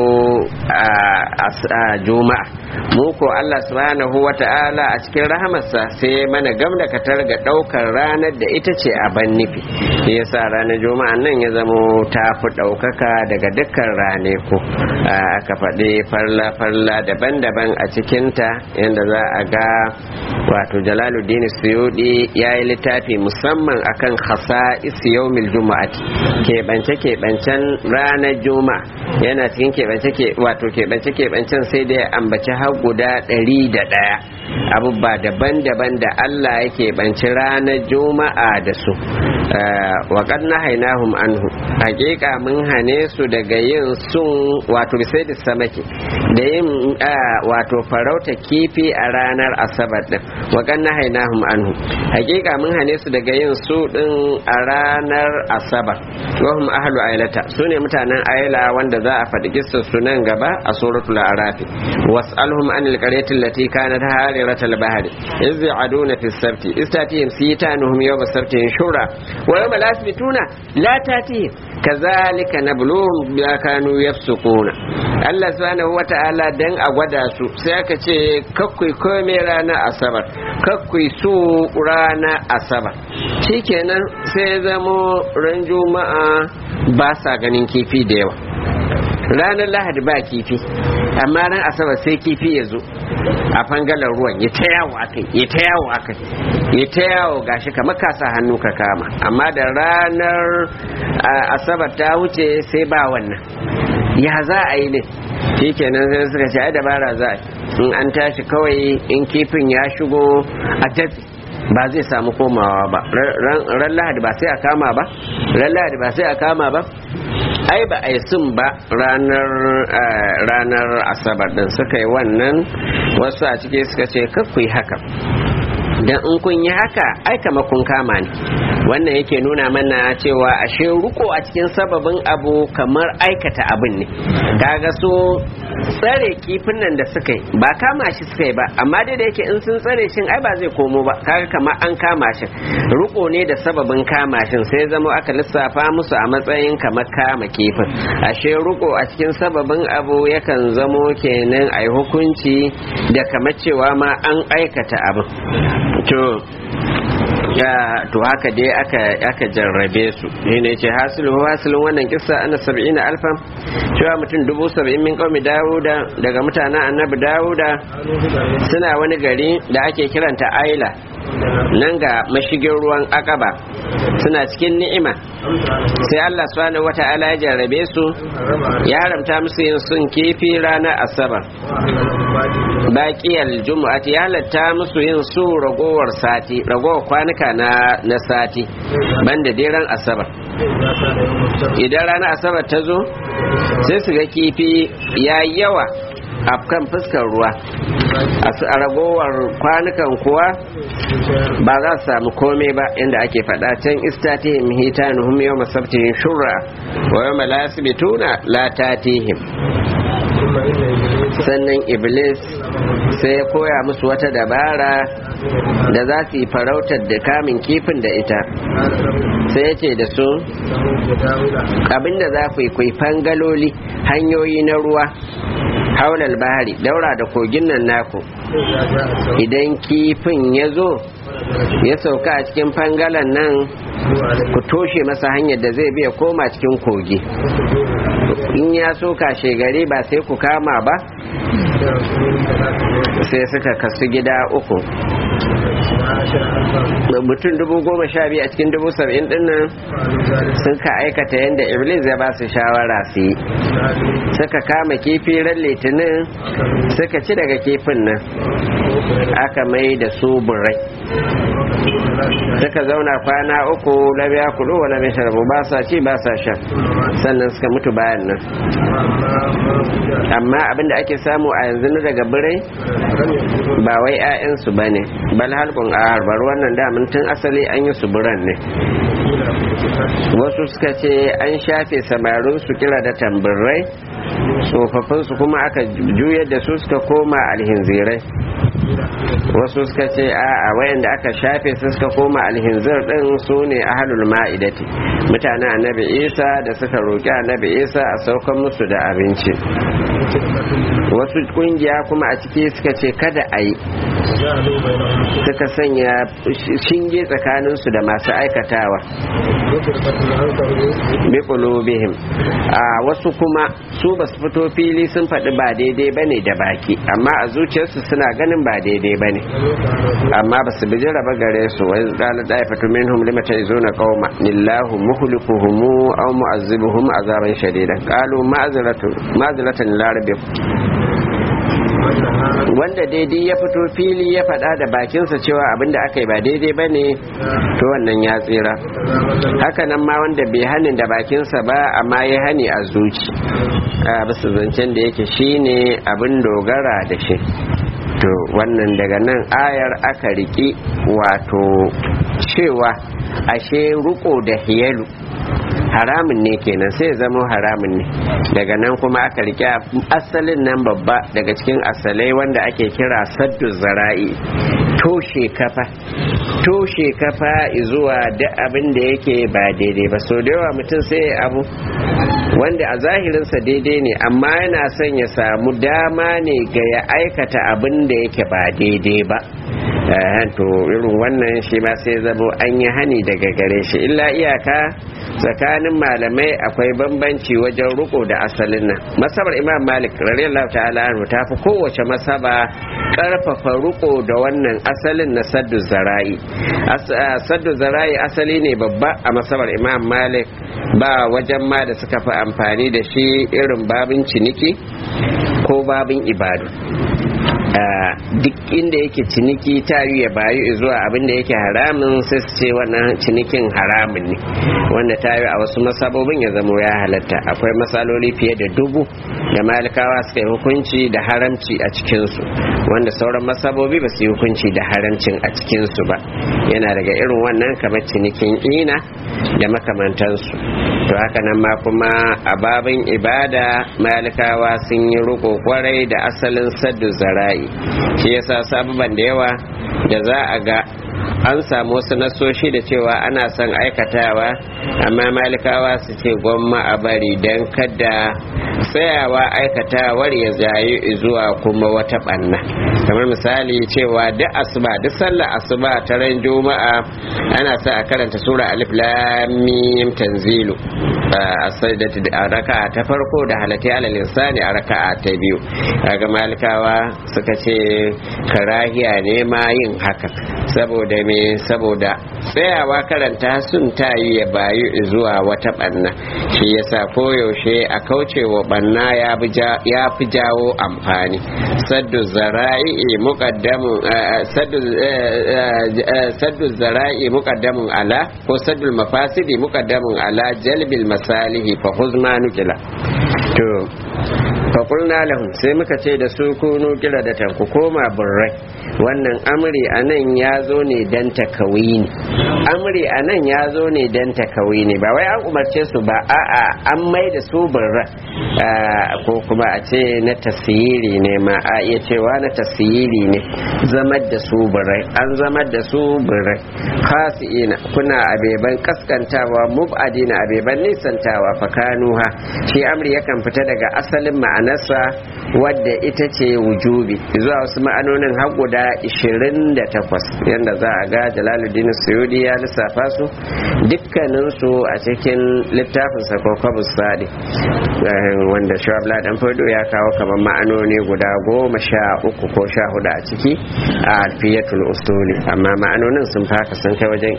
juma'a mu ko Allah subhanahu wa ta'ala a cikin rahamarsa sai mana gam da katar ga ɗaukar ranar da ita ce a ban nufi shi yasa ranar juma'a nan ya zamo ta fi ɗaukaka daga dukkan rane ko aka faɗi farla-farla daban-daban a cikinta yadda za a ga wato jalaluddin suyudi ya yi littafi musamman akan khasa yawmil juma'ati keɓance keɓancen ranar juma'a yana cikin keɓance wato keɓance keɓancen sai da ya ambaci har guda ɗari da ɗaya abubuwa daban-daban da Allah yake banci ranar juma'a da su wa qad nahaynahum anhu hakika mun hane su daga yin sun wato bisai da samaki da yin wato farauta kifi a ranar asabar din wa qad nahaynahum anhu hakika mun hane su daga yin su din a ranar asabar wa hum ahlu ailata sune mutanen aila wanda za a faɗi kissar su nan gaba a suratul arafi was'alhum anil qaryati allati kanat hariratal bahri iz ya'aduna fi sabti istatihim sitanuhum yawma sabtihim shura wa yawma la yasbituna la tatihim kazalika nabluhum bima kanu yafsukuna Allah subhanahu wata'ala dan a gwada su sai aka ce kakkui komai rana asabar kakkui su rana asabar shikenan sai zamo ran juma'a ba sa ganin kifi da yawa ranar lahadi ba kifi amma ran asabar sai kifi ya zo a fangalar ruwan ya ta yawo akai ya ta yawo akai ya ta yawo gashi kamar ka sa hannu ka kama amma da ranar asabar ta wuce sai ba wannan ya za a yi ne shikenan sai suka ce ai dabara za a in an tashi kawai in kifin ya shigo a tafi ba zai samu komawa ba ran lahadi ba sai a kama ba ran lahadi ba sai a kama ba ai ba a yi sun ba ranar ranar asabar din suka yi wannan wasu a ciki suka ce kakku yi haka dan in kun yi haka ai kama kun kama ne wannan yake nuna mana cewa ashe ruko a cikin sababin abu kamar aikata abin ne kaga so tsare kifin nan da suka yi ba kama shi suka yi ba amma dai da yake in sun tsare shin ai ba zai komo ba kaga kamar an kama shi ruko ne da sababin kama shin sai zama aka lissafa musu a matsayin kamar kama kifin ashe ruko a cikin sababin abu yakan zamo kenan ai hukunci da kamar cewa ma an aikata abin to ya to haka dai aka aka jarrabe su shine ce hasilu hasilun wannan kissa ana sab'ina alfan cewa mutum dubu saba'in min qaumi dawuda daga mutanen annabi dawuda suna wani gari da ake kiranta aila nan ga mashigin ruwan akaba suna cikin ni'ima sai Allah subhanahu wata'ala ya jarrabe su ya haramta musu yin sun kifi ranar asabar baƙiyar jumu'ati ya halatta musu yin su ragowar sati ragowar kwanuka na na sati banda dai asabar idan ranar asabar ta zo sai su ga kifi ya yawa a kan fuskar ruwa a ragowar kwanukan kuwa ba za su samu komai ba inda ake faɗa can istatihim hitanuhum yawma sabtihim shurra wa yawma la yasbituna la tatihim sannan iblis sai ya koya musu wata dabara da za su yi farautar da kamun kifin da ita sai ya ce da su abinda za ku yi kwaifan galoli hanyoyi na ruwa haulal bahari daura da kogin nan naku idan kifin ya zo ya sauka a cikin fangalan nan ku toshe masa hanyar da zai biya koma cikin kogi in ya so kashe gari ba sai ku kama ba sai suka kasu gida uku mutum dubu goma sha biyu a cikin dubu saba'in dinnan sun ka aikata yadda iblis ya ba su shawara su yi suka kama kifi ran litinin suka ci daga kifin nan aka mai da su burai suka zauna kwana uku labiya kudu wa labiya sharabu ba sa ci ba sa sha sannan suka mutu bayan nan amma abinda ake samu a yanzu na daga birai ba wai 'ya'yansu ba ne bal halkun a harbar wannan damin tun asali an yi su biran ne wasu suka ce an shafe samarin su kira da tambirai tsofaffinsu kuma aka juyar da su suka koma alhinzirai wasu suka ce a wayanda aka shafe su suka koma alhinzir din su ne ahalul ma'idati mutanen annabi isa da suka roƙi annabi isa a saukan musu da abinci wasu kungiya kuma a ciki suka ce kada a yi suka sanya shinge tsakaninsu da masu aikatawa bi qulubihim a wasu kuma su basu fito fili sun faɗi ba daidai bane da baki amma a zuciyarsu suna ganin ba daidai bane amma basu bi raba gare su wai qala daifatu minhum lima ta'izuna qauma lillahu muhlikuhum aw mu'azzibuhum azaban shadidan qalu ma'zaratu ma'zaratan ila rabbikum wanda daidai ya fito fili ya faɗa da bakinsa cewa abin da aka yi ba daidai ba ne to wannan ya tsira hakanan ma wanda bai hanin da bakinsa ba amma ya hani a zuci a bisa zancen da yake shine abin dogara da shi to wannan daga nan ayar aka riki wato cewa ashe ruko da hiyalu haramun ne kenan sai zama haramun ne daga nan kuma aka rike asalin nan babba daga cikin asalai wanda ake kira saddu zara'i toshe kafa toshe kafa zuwa duk abin da yake ba daidai ba so da yawa mutum sai abu wanda a zahirinsa daidai ne amma yana son ya samu dama ne ga ya aikata abin da yake ba daidai ba to irin wannan shi ma sai zamo an yi hani daga gare shi illa iyaka tsakanin malamai akwai bambanci wajen riko da asalin nan masabar imam malik radiyallahu ta'ala anhu ta fi kowace masaba karfafa riko da wannan asalin na saddu zara'i saddu zara'i asali ne babba a masabar imam malik ba wajen ma da suka fi amfani da shi irin babin ciniki ko babin ibadu duk inda yake ciniki ta yi ya bayu zuwa abin da yake haramun sai su ce wannan cinikin haramun ne wanda ta yi a wasu masabobin ya zamo ya halatta akwai matsaloli fiye da dubu da malikawa suka yi hukunci da haramci a cikinsu wanda sauran masabobi ba su yi hukunci da haramcin a cikinsu ba yana daga irin wannan kamar cinikin ina da makamantansu to haka nan ma kuma a babin ibada malikawa sun yi riko kwarai da asalin saddu zara'i shi yasa sababan da yawa da za a ga an samu wasu nasoshi da cewa ana son aikatawa amma malikawa su ce gwamma a bari don kada tsayawa aikatawar ya zayi zuwa kuma wata banna kamar misali cewa duk asuba duk sallar asuba ta ran juma'a ana sa a karanta sura alif lam mim tanzilu a sajdati a raka'a ta farko da halatti alal insani a raka'a ta biyu kaga malikawa suka ce karahiya ne ma yin haka saboda me saboda tsayawa karanta sun tayi ya bayu zuwa wata banna shi yasa koyaushe a kaucewa banna ya fi jawo amfani saddu zara'i muqaddamun saddu zara'i muqaddamun ala ko saddu mafasidi muqaddamun ala jalbil masalihi fa huzma nukila to fa qulna lahum sai muka ce da su kunu kira da ku koma burrai wannan amri anan ya zo ne dan takawini amri anan ya zo ne dan takawini ba wai an umarce su ba a'a an mai da su burra ko kuma a ce na tasiri ne ma a iya cewa na tasiri ne zamar da su burrai an zamar da su burrai khasi'ina kuna abeban kaskantawa mubadina abeban nisantawa fakanuha shi amri yakan fita daga asalin ma'anarsa wadda ita ce wujubi zuwa wasu ma'anonin har guda 28 yadda za a ga jalaluddin suyudi ya lissafa su dukkaninsu a cikin littafin sakokwabus sadi wanda shabla dan fado ya kawo kamar ma'anoni guda goma sha uku ko sha hudu a ciki a alfiyatul usuli amma ma'anonin sun faka sun kai wajen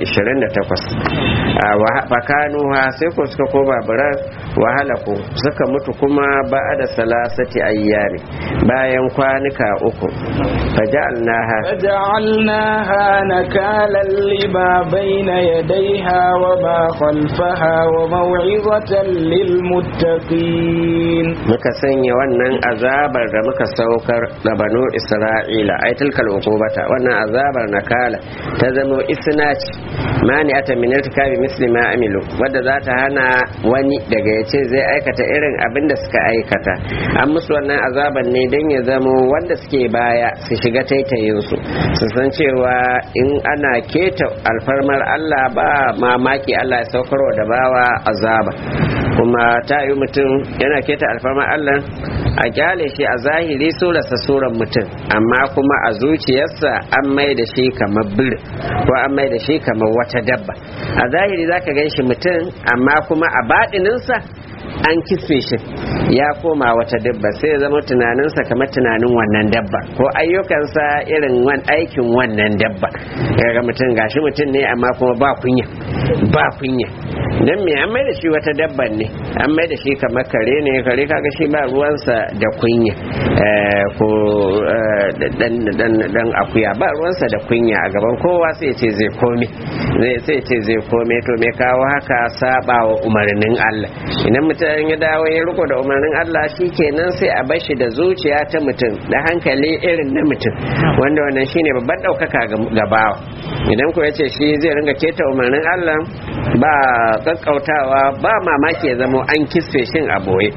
28 fakanuha sai ko suka koma biran wahala ko suka mutu kuma ba da salasati ayyami bayan kwanuka uku faja'alnaha فجعلناها نكالا لما بين يديها وما خلفها وموعظة للمتقين muka sanya wannan azabar da muka saukar da banu isra'ila ai tilkal uqubata wannan azabar nakala ta zama isnach mani ata min irtikabi misli ma amilu wadda za ta hana wani daga yace zai aikata irin abin da suka aikata an musu wannan azabar ne dan ya zamo wanda suke baya su shiga taitayin su su san cewa in ana keta alfarmar Allah ba mamaki Allah ya saukarwa da bawa azaba kuma ta yi mutum yana keta alfarmar Allah a kyale shi a zahiri surarsa suran mutum amma kuma a zuciyarsa an mai da shi kamar bir ko an mai da shi kamar wata dabba a zahiri zaka gan shi mutum amma kuma a baɗininsa an kisfe shi ya koma wata dabba sai ya zama tunaninsa kamar tunanin wannan dabba ko ayyukansa irin wan aikin wannan dabba ga mutum gashi mutum ne amma kuma ba kunya ba kunya dan me an mai da shi wata dabban ne an mai da shi kamar kare ne kare kaga shi ba ruwansa da kunya ko dan akuya ba ruwansa da kunya a gaban kowa sai ce zai kome zai sai ce zai kome to me kawo haka saba wa umarnin Allah idan mutum ya dawo ya riko da umarnin Allah shi kenan sai a bashi da zuciya ta mutum da hankali irin na mutum wanda wannan shine babban ɗaukaka ga bawa idan ko yace shi zai ringa keta umarnin Allah ba kakkautawa ba mamaki ya zamo an kisfe shin a boye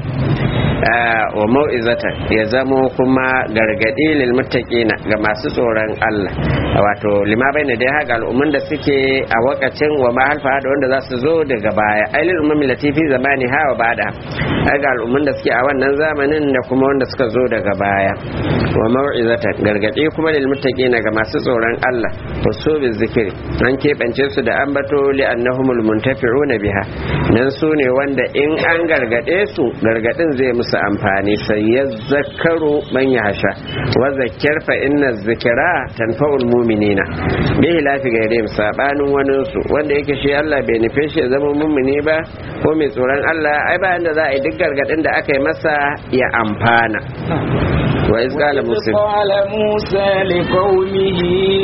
wa mau'izata ya zamo kuma gargadi lil muttaqina ga masu tsoron Allah wato lima baina dai haka al'umman da suke a wakacin wa ma halfa da wanda za su zo daga baya ailil ummi latifi zamani ha wa bada haka al'umman da suke a wannan zamanin da kuma wanda suka zo daga baya wa mau'izata gargadi kuma lil muttaqina ga masu tsoron Allah wasu bi zikiri an keɓance su da ambato li annahumul muntafi'una biha nan su ne wanda in an gargade su gargadin zai musu musu amfani sai ya zakaru man ya hasha wa zakkar fa inna zikira tanfa'ul mu'minina bihi lafi gairim sabanin wani su wanda yake shi Allah bai nufe shi ya zama mu'mini ba ko mai tsoron Allah ai ba inda za a yi duk gargadin da aka yi masa ya amfana وإذ قال موسى قال موسى لقومه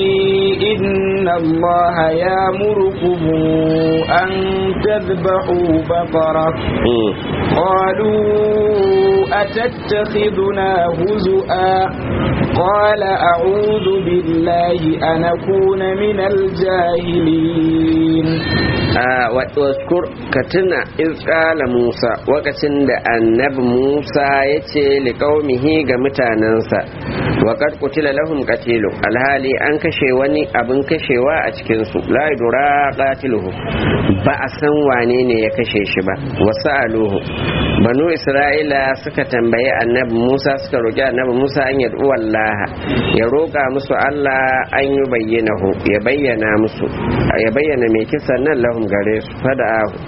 إن الله يأمركم أن تذبحوا بقرة قالوا أتتخذنا هزؤا قال أعوذ بالله أن أكون من الجاهلين waskur ka tuna izkala musa wakacin da annabi musa ya ce liƙaumihi ga mutanensa waƙar kutila lahum qatilu alhali an kashe wani abin kashewa a cikinsu la yudra qatiluhu ba a san wane ne ya kashe shi ba wasu aluhu banu isra'ila suka tambayi annabi musa suka roƙi annabi musa an yad'u wallaha ya roƙa musu allah an yi bayyanahu ya bayyana musu ya bayyana mai kisan nan lahum gare su fada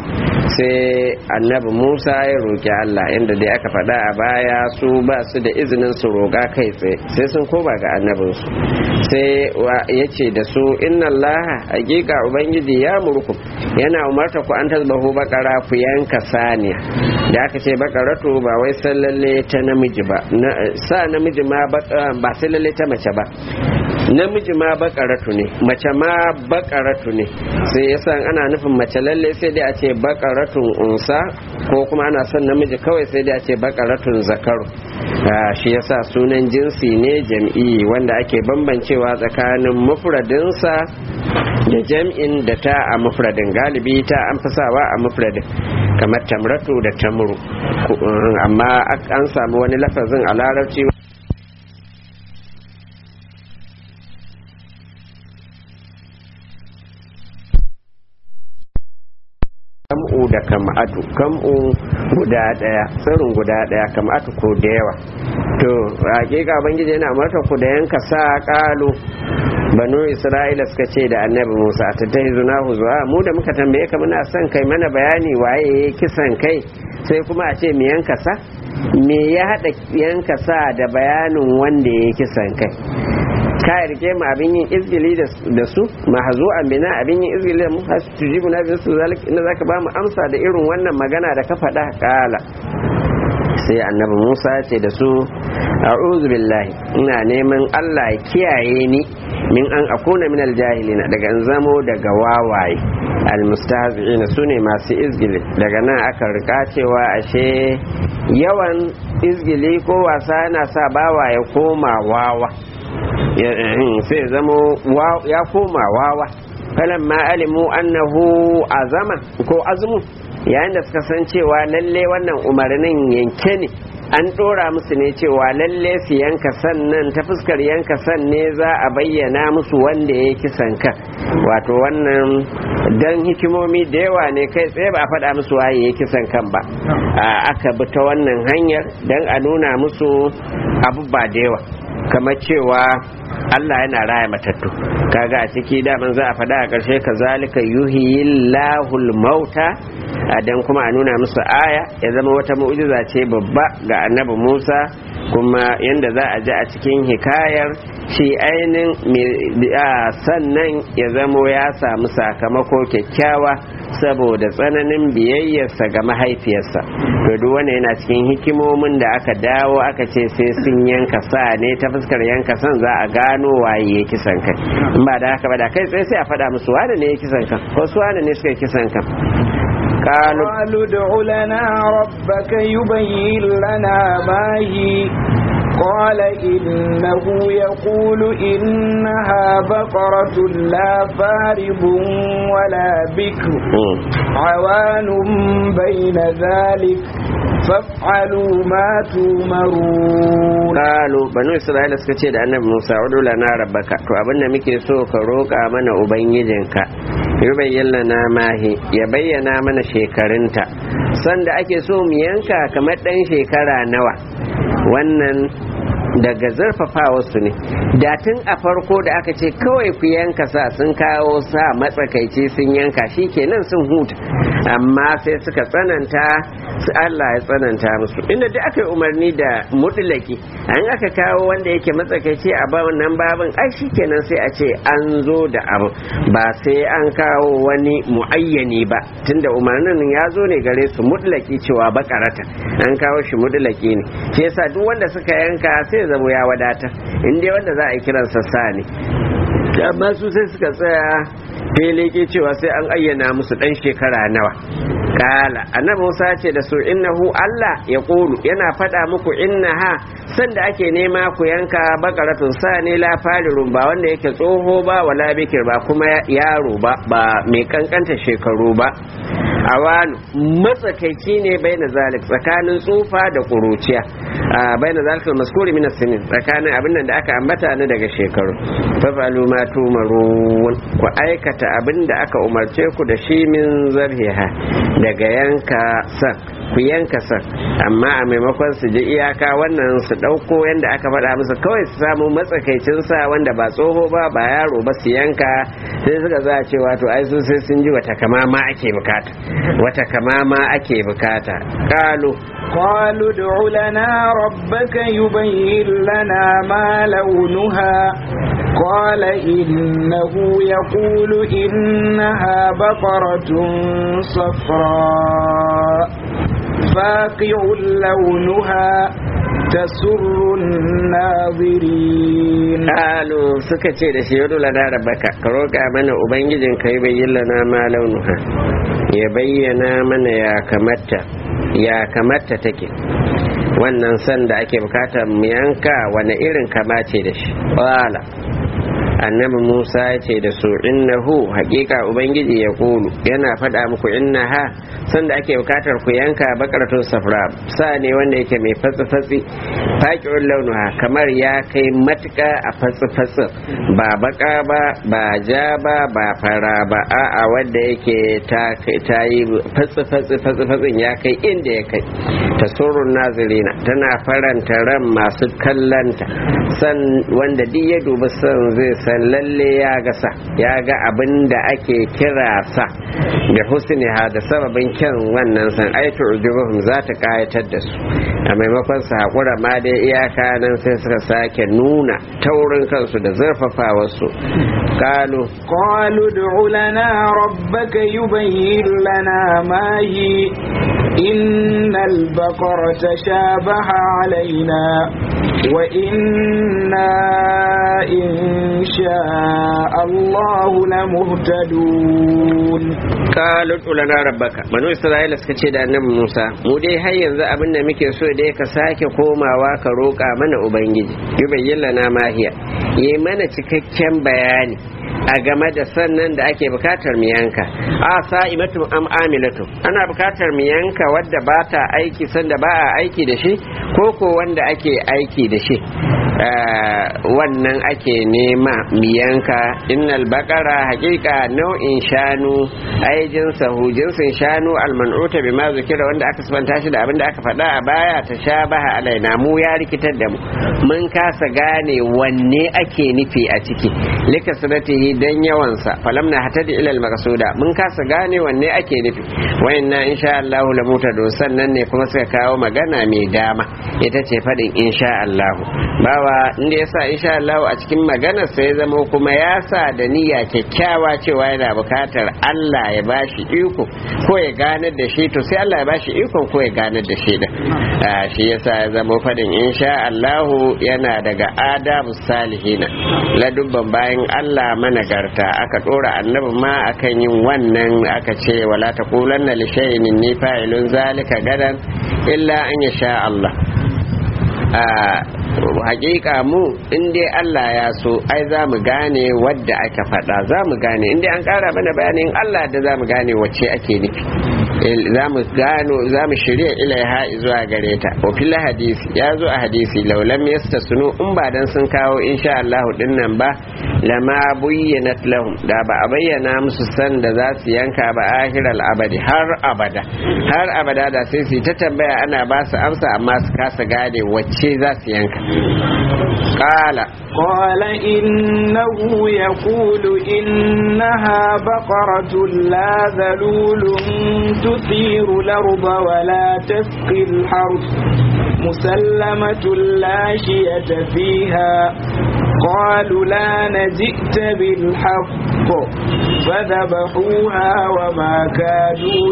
sai annabi musa ya roƙi allah inda dai aka faɗa a baya su ba su da izinin su roƙa kai tsaye sai sun koma ga annabinsu sai ya ce da su inna allah hakika ubangiji ya murku yana umarta ku an tasbahu bakara ku yanka saniya da aka ce bakaratu ba wai san lalle ta namiji ba sa namiji ma ba sai lalle ta mace ba namiji ma bakaratu ne mace ma bakaratu ne sai yasa ana nufin mace lalle sai dai a ce bakaratun unsa ko kuma ana son namiji kawai sai dai a ce bakaratun zakaru shi yasa sunan jinsi ne jam'i wanda ake bambancewa tsakanin mufradinsa da jam'in da ta a mufradin galibi ta an fi sawa a mufradin kamar tamratu da tamuru amma an samu wani lafazin a larabci kam'u da kam'atu kam'u guda daya tsirin guda daya kam'atu ko da yawa to hakika bangiji yana marta ku da yanka sa kalu banu isra'ila suka ce da annabi musa ta ta zuna zuwa mu da muka tambaye ka muna son kai mana bayani waye ya kisan kai sai kuma a ce mu yanka sa me ya hada yanka sa da bayanin wanda ya kisan kai ka rike mu abin yin izgili da su mahazu bina abin yin izgili da mu har su jibu na bisu zalik inda zaka ba mu amsa da irin wannan magana da ka faɗa kala sai annabi Musa ce da su a'udhu billahi ina neman Allah ya kiyaye ni min an akuna min aljahilina daga in zamo daga wawaye almustahzi'ina sune masu izgili daga nan aka rika cewa ashe yawan izgili ko wasa yana sa bawa ya koma wawa sai zamo ya koma wawa falan ma alimu annahu azama ko azmu yayin da suka san cewa lalle wannan umarnin yanke ne an ɗora musu ne cewa lalle su yanka sannan ta fuskar yanka san ne za a bayyana musu wanda ya kisan kan wato wannan dan hikimomi da yawa ne kai tsaye ba a faɗa musu waye ya kisan kan ba aka bi ta wannan hanyar dan a nuna musu abu ba da yawa kamar cewa Allah yana raya matattu kaga a ciki daman za a faɗa a ƙarshe ka zalika yuhiyillahul mauta dan kuma a nuna musu aya ya zama wata mu'jiza ce babba ga annabi Musa kuma yanda za a ji a cikin hikayar shi ainin sannan ya zamo ya samu sakamako kyakkyawa saboda tsananin biyayyarsa ga mahaifiyarsa to duk wanda yana cikin hikimomin da aka dawo aka ce sai sun yanka sa ne ta fuskar yanka san za a gano waye ya kisan kai in ba da haka ba da kai tsaye sai a faɗa musu wane ne ya kisan kan ko su wane ne suka kisan kan قالوا قالوا ادع لنا ربك يبين لنا ما هي قال إنه يقول إنها بقرة لا فارض ولا بكر عوان بين ذلك فافعلوا ما تؤمرون قالوا بنو إسرائيل suka ce da annabi Musa udu lana rabbaka to abinda muke so ka roƙa mana ubangijinka yubayyin na mahi ya bayyana mana shekarunta sanda ake so mu yanka kamar ɗan shekara nawa wannan daga zarfafa su ne da tun a farko da aka ce kawai ku yanka sa sun kawo sa matsakaici sun yanka shi kenan sun huta amma sai suka tsananta su Allah ya tsananta musu inda duk aka yi umarni da mutulaki an aka kawo wanda yake matsakaici a wannan babin ai shi kenan sai a ce an zo da abu ba sai an kawo wani muayyani ba tunda umarnin ya zo ne gare su mutulaki cewa bakarata an kawo shi mutulaki ne shi yasa duk wanda suka yanka sai zai zamo ya wadata inda wanda za a yi kiransa sa ne amma su sai suka tsaya feleke cewa sai an ayyana musu dan shekara nawa kala annabi Musa ce da su innahu Allah ya kulu yana faɗa muku innaha sanda ake nema ku yanka bakaratun sa ne la falirun ba wanda yake tsoho ba wala bikir ba kuma yaro ba ba mai kankanta shekaru ba awanu matsakaici ne bai na zalik tsakanin tsufa da kuruciya bai na zalik maskuri min sinin tsakanin abin da aka ambata ni daga shekaru fafalu ma tumarun ku aikata abin da aka umarce ku da shi min zarhiha daga yanka san ku yanka san amma a maimakon su ji iyaka wannan su ɗauko yadda aka faɗa musu kawai su samu matsakaicin sa wanda ba tsoho ba ba yaro ba su yanka sai suka za a cewa to ai sun sai sun ji wata kama ma ake bukata wata kama ma ake bukata kalu قالوا ادع لنا ربك يبين لنا ما لونها قال إنه يقول إنها بقرة صفراء فاقع لونها تسر الناظرين قالوا سكتي da shi yadu lana rabbaka ka roƙa mana ubangijin ka yi bayyana ma launuha ya bayyana mana ya kamata ya kamata take wannan san da ake bukatar mu yanka wani irin kama ce da shi wala annabi musa ya ce da su innahu hakika ubangiji ya kulu yana faɗa muku innaha san da ake bukatar ku yanka bakaratun safra sa ne wanda yake mai fatsi-fatsi faƙi'un launuha kamar ya kai matuƙa a fatsi-fatsi ba baka ba ba ja ba ba fara ba a'a wanda yake ta yi fatsi-fatsi fatsi-fatsin ya kai inda ya kai ta surun nazirina tana faranta ran masu kallanta san wanda duk ya dubi san zai san lalle ya ga sa ya ga abin da ake kira sa da husniha da sababin kyan wannan san aitu ujubuhum za ta kayatar da su a maimakon su haƙura ma dai iyaka nan sai suka sake nuna taurin kansu da zurfafa wasu kalu قالوا ادع لنا ربك يبين لنا ما هي إن البقرة شابه علينا وإنا إن شاء الله لمهتدون kalu lana rabbaka banu isra'ila suka ce da annabi musa mu dai har yanzu abin da muke so dai ka sake komawa ka roƙa mana ubangiji yi bayyana mahiya yi mana cikakken bayani a game da sannan da ake bukatar mu yanka a sa'imatu am amilatu ana bukatar mu yanka wadda ba ta aiki sanda ba a aiki da shi ko ko wanda ake aiki da shi wannan ake nema mu yanka innal baqara haqiqa nau'in shanu ai jinsahu jinsin shanu alman'uta bima zikira wanda aka sabanta shi da abin da aka faɗa a baya ta shabaha alaina mu ya rikitar da mu mun kasa gane wanne ake nufi a ciki lika sanatihi dan yawansa falam na hatadi ilal maqsuda mun kasa gane wanne ake nufi wayanna insha Allah la mutado sannan ne kuma suka kawo magana mai dama ita ce fadin insha Allah bawa kuwa inda ya sa insha Allah a cikin maganar sai ya zama kuma ya sa da niyya kyakkyawa cewa yana bukatar Allah ya bashi iko ko ya ganar da shi to sai Allah ya bashi ikon ko ya ganar da shi da shi yasa ya zama fadin insha Allah yana daga adabu salihina ladubban bayan Allah managarta aka dora annabi ma akan yin wannan aka ce wala taqulanna li shay'in inni fa'ilun zalika gadan illa an yasha Allah hakika mu in dai Allah ya so ai za mu gane wadda aka faɗa za mu gane in dai an ƙara mana bayanin Allah da za mu gane wacce ake nufi za mu gano za mu shirya ilaiha zuwa gare ta wa hadisi ya zo a hadisi laulam yasta sunu in ba dan sun kawo insha Allah din nan ba lama bayyanat lahum da ba a bayyana musu san da za su yanka ba ahiral abadi har abada har abada da sai su ta tambaya ana ba su amsa amma su kasa gane wacce za su yanka qala قال إنه يقول إنها بقرة لا ذلول تثير الأرض ولا تسقي الحرث مسلمة لا شية فيها قالوا لا نجئت بالحق فذبحوها وما كانوا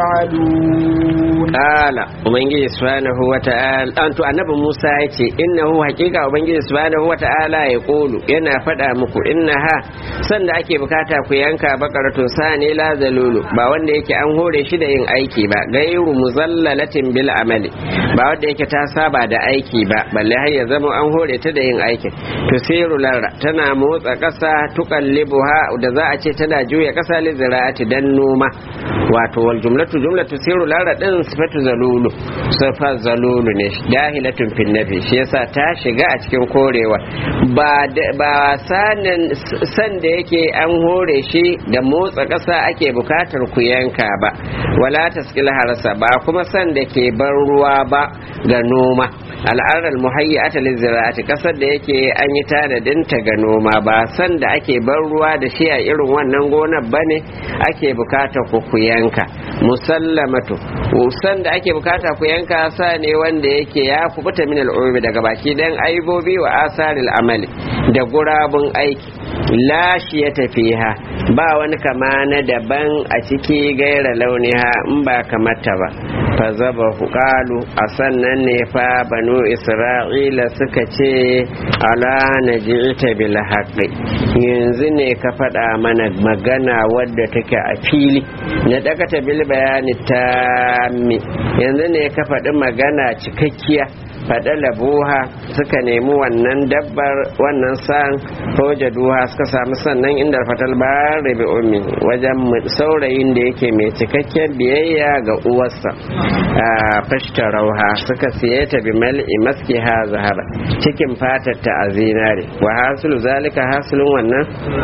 يفعلون قال ومن سبحانه وتعالى أنت النبي موسى يتي إنه حقيقة ومن سبحانه وتعالى يقول إنا فدا مكو إنها sanda ake bukata ku yanka bakaratun sani la zalulu ba wanda yake an hore shi da yin aiki ba gairu muzallalatin bil amali ba wanda yake ta saba da aiki ba balle har ya zama an hore ta da yin aikin to siru larra tana motsa kasa tuqallibuha da za a ce tana juya kasa li zira'ati dan noma wato wal jumlatu jumlatu siru larra din sifatu zalulu sifa zalulu ne dahilatun fil nafi shi yasa ta shiga a cikin korewa ba ba sanin san da yake an hore shi da motsa ƙasa ake bukatar ku yanka ba wala taskil harasa ba kuma san da ke bar ruwa ba ga noma al'adar muhayyata lizira'ati kasar da yake an yi tanadinta ga noma ba san da ake bar ruwa da shi a irin wannan gonar bane ake bukata ku ku yanka musallamatu san da ake bukata ku yanka sa ne wanda yake ya kubuta min al'urbi daga baki dan aibobi wa asaril amali da gurabun aiki lashi ya tafiha ba wani kama na daban a ciki gaira launiha in ba kamata ba fa zaba hukalu a sannan ne fa banu isra'ila suka ce ala na ji'ita bil haqqi yanzu ne ka faɗa mana magana wadda take a fili na dakata bil bayani tammi yanzu ne ka faɗi magana cikakkiya faɗa labuha suka nemi wannan dabbar wannan san soja duha suka samu sannan inda fatal bari bi ummi wajen saurayin da yake mai cikakken biyayya ga uwarsa a fashta rauha suka siye ta bi mal'i maski ha zahara cikin fatar ta a zinare wa hasulu zalika hasulun wannan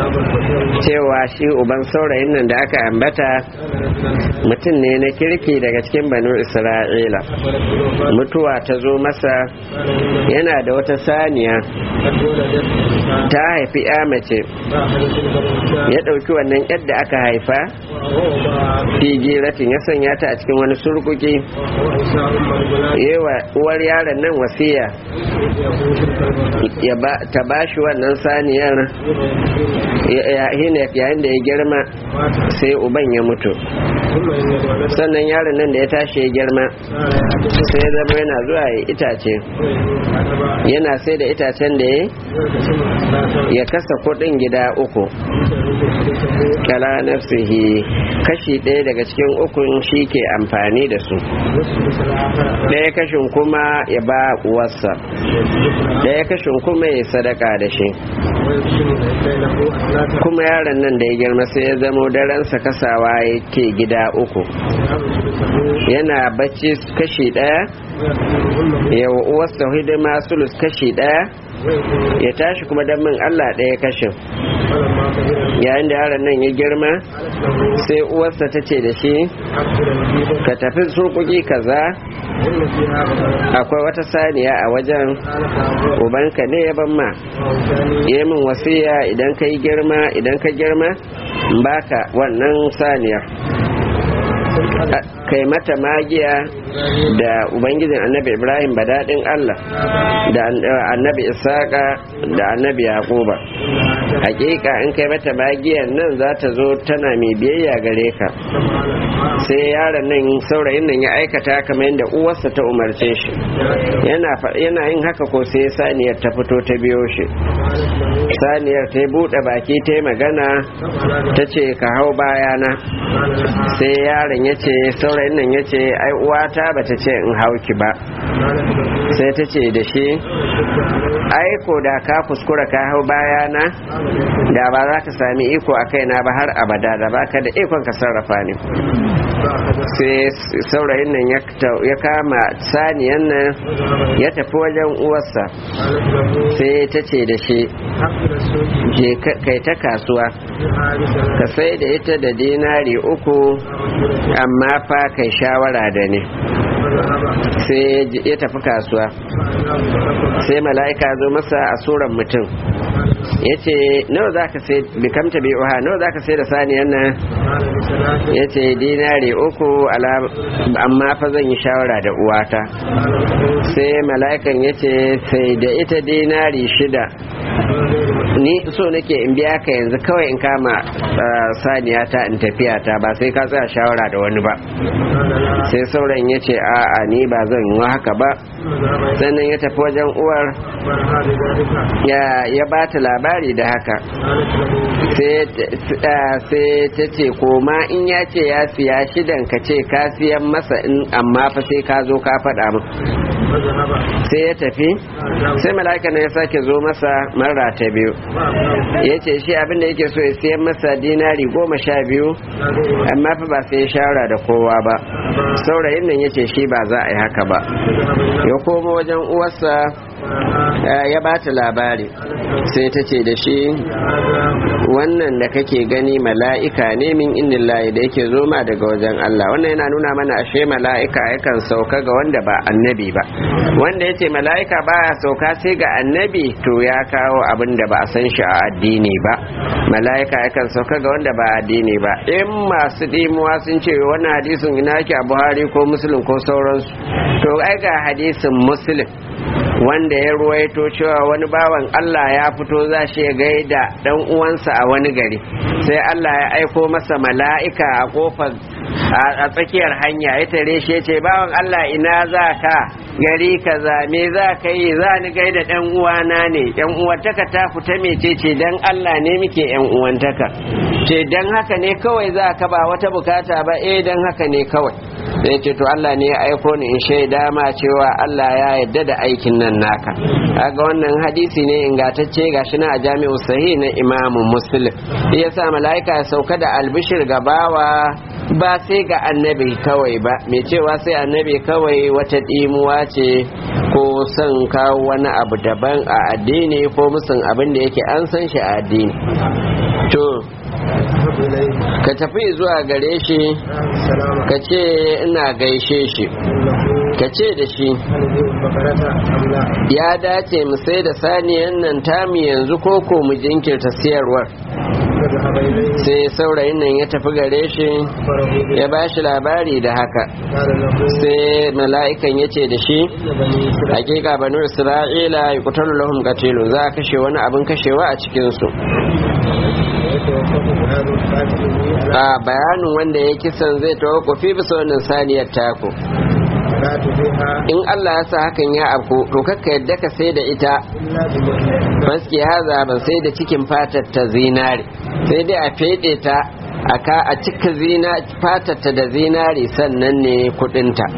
cewa shi uban saurayin nan da aka ambata mutum ne na kirki daga cikin banu isra'ila mutuwa ta zo masa yana da wata saniya ta haifi ya mace ya ɗauki wannan yadda aka haifa figiratin ya sanya ta a cikin wani surkuki yawa uwar yaron nan wasiya ta ba shi wannan saniyar yayin da ya girma sai uban ya mutu sannan yaron nan da ya tashi ya girma sai ya zama yana zuwa ya itace yana sai da itacen da ya ya kasa kudin gida uku kala nafsihi kashi ɗaya daga cikin ukun shi ke amfani da su ɗaya kashin kuma ya ba uwarsa ɗaya kashin kuma ya sadaka da shi kuma yaron nan da ya girma sai ya zamo daransa kasawa yake gida uku yana bacci kashi ɗaya yawa uwarsa hidima sulus kashi ɗaya ya tashi kuma don min Allah ɗaya kashin yayin da yaron nan ya girma sai uwarsa ta ce da shi ka tafi surkuki kaza akwai wata saniya a wajen ubanka ne ya ban ma yi min wasiya idan ka yi girma idan ka girma baka wannan saniyar kai mata magiya da ubangijin annabi ibrahim badadin allah da annabi isaka da annabi yaquba hakika in kai mata magiyan nan za ta zo tana mai biyayya gare ka sai yaron nan saurayin nan ya aikata kamar yadda uwarsa ta umarce shi yana yin haka ko sai saniyar ta fito ta biyo shi saniyar ta buɗe baki ta yi magana ta ce ka hau bayana sai yaron ya ce saurayin nan ya ce ai uwata ba ta ce in hauki ba sai ta ce da shi ai ko da ka kuskura ka hau bayana da ba za ka sami iko a kaina ba har abada da ba ka da ikon ka sarrafa ne sai saurayin nan ya kama saniyan nan ya tafi wajen uwarsa sai ta ce da shi je kai ta kasuwa ka sai da ita da dinari uku amma fa kai shawara da ne sai ya tafi kasuwa sai mala'ika zo masa a suran mutum ya ce nawa za ka sai bikamta bi uha nawa za ka sai da saniyan nan ya ce dinari uku amma fa zan yi shawara da uwata sai mala'ikan ya ce sai da ita dinari shida ni so nake in biya ka yanzu kawai in kama saniya ta in tafiya ta ba sai ka tsaya shawara da wani ba sai sauran ya ce a'a ni ba zan yi haka ba sannan ya tafi wajen uwar ya ba ta labari da haka sai ta ce koma in ya ce ya siya shidan ka ce ka siyan masa in amma fa sai ka zo ka faɗa min sai ya tafi sai mala'ika na ya sake zo masa mara ta biyu ya ce shi abin da yake so ya siyan masa dinari goma sha biyu amma fa ba sai ya shawara da kowa ba saurayin nan ya ce shi ba za a yi haka ba ya koma wajen uwarsa ya ba ta labari sai ta ce da shi wannan da kake gani mala'ika ne min indin layi da yake zo ma daga wajen Allah wannan yana nuna mana ashe mala'ika yakan sauka ga wanda ba annabi ba wanda ya ce mala'ika baya sauka sai ga annabi to ya kawo abin da ba a san shi a addini ba mala'ika yakan sauka ga wanda ba addini ba in masu dimuwa sun ce wannan hadisin ina yake a buhari ko musulun ko sauransu to ai ga hadisin muslim wanda ya ruwaito cewa wani bawan Allah ya fito za shi ya gaida dan uwansa a wani gari sai Allah ya aiko masa mala'ika a kofar a tsakiyar hanya ya tare shi ya ce bawan Allah ina za ka gari kaza me za ka yi za ni gaida dan uwana ne yan uwantaka ta fita mece ce dan Allah ne muke yan uwantaka ce dan haka ne kawai za ka ba wata bukata ba eh dan haka ne kawai sai ce to Allah ne ya aiko ni in shaida ma cewa Allah ya yarda da aikin nan naka kaga wannan hadisi ne ingantacce gashi na a jami'u sahih na Imam Muslim yasa mala'ika ya sauka da albishir gabawa ba sai ga annabi kawai ba mai cewa sai annabi kawai wata dimuwa ce ko son kawo wani abu daban a addini ko musun abin da yake an san shi a addini to ka tafi zuwa gare shi ka ce ina gaishe shi ka ce da shi ya dace mu sai da saniyan nan tamu yanzu ko ko mu jinkirta siyarwar sai saurayin nan ya tafi gare shi ya ba shi labari da haka sai mala'ikan ya ce da shi hakika banu isra'ila ya kutar lahum katilu za a kashe wani abin kashewa a cikinsu a bayanin wanda ya kisan zai tawakofi bisa wannan saniyar taku in Allah ya sa hakan ya afku to kakka yadda ka sai da ita baski haza ban sai da cikin fatar ta zinare sai dai a fede ta aka a cika zina fatarta da zinare sannan ne kudinta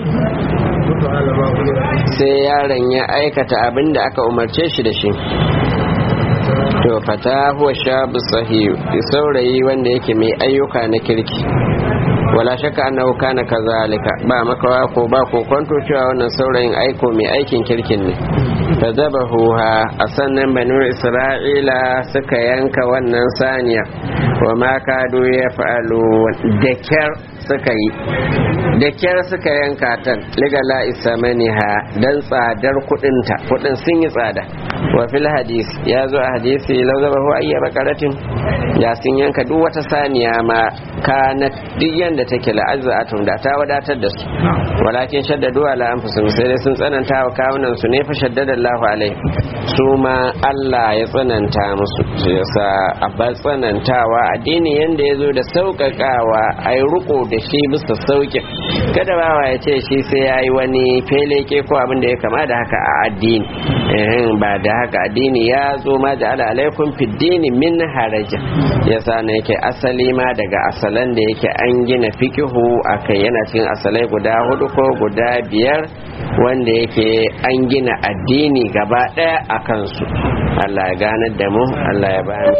sai yaron ya aikata abin da aka umarce shi da shi to fata huwa shabu sahihu saurayi wanda yake mai ayyuka na kirki wala shakka annahu kana kazalika ba makawa ko ba ko kwanto cewa wannan saurayin aiko mai aikin kirkin ne fadabahuha a sannan banu isra'ila suka yanka wannan saniya wa ma kadu ya fa'alu da kyar suka yi da kyar suka yanka ta ligala isamaniha dan tsadar kudinta kudin sun yi tsada wa fil hadisi ya zo a hadisi lau zaba hu ayya bakaratin ya sun yanka duk wata saniya ma kana duk yanda take la'azzatun da ta wadatar da su walakin shaddadu ala anfusihim sai dai sun tsananta wa kawunan su ne fa shaddada Allahu alai su ma Allah ya tsananta musu shi yasa abba tsanantawa addini yanda ya zo da sauƙaƙawa a yi riko da shi bisa sauƙin kada bawa ya ce shi sai ya yi wani feleke ko abin da ya kama da haka a addini ba da haka addini ya zo ma da ala alaikum fiddini min haraja yasa ne yake asali ma daga asalan da yake an gina fikihu akai yana cikin asalai guda hudu ko guda biyar wanda yake an gina addini gaba daya a kansu Allah ya ganar da mu Allah ya bani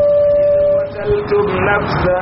قتلتم نفسا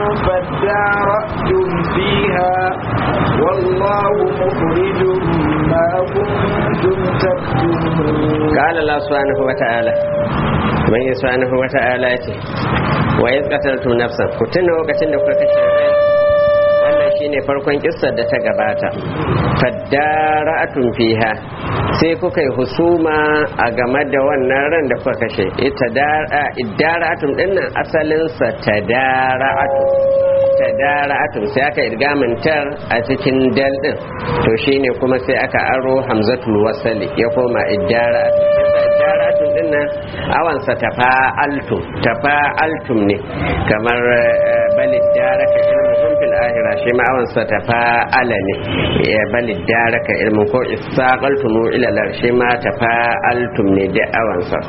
فادارأتم فيها والله مخرج ما كنتم تكتمون قال الله سبحانه وتعالى من سبحانه وتعالى وإذ قتلتم نفسا كنتم وقتل لكم wannan shine farkon kissar da ta gabata faddara'atun fiha sai kuka yi husuma a game da wannan ran da kuka kashe ita iddara'atun dinnan asalinsa tadara'atun tadara'atun sai aka idgamantar a cikin dal din to shine kuma sai aka aro hamzatul wasali ya koma iddara'atun iddara'atun dinnan awansa tafa'altum tafa'altum ne kamar balid daraka ilmuhum fil ahira shi ma awansa tafa'ala ne ya balid daraka ilmu ko istaqaltum ila lar shi ma tafa'altum ne da awansa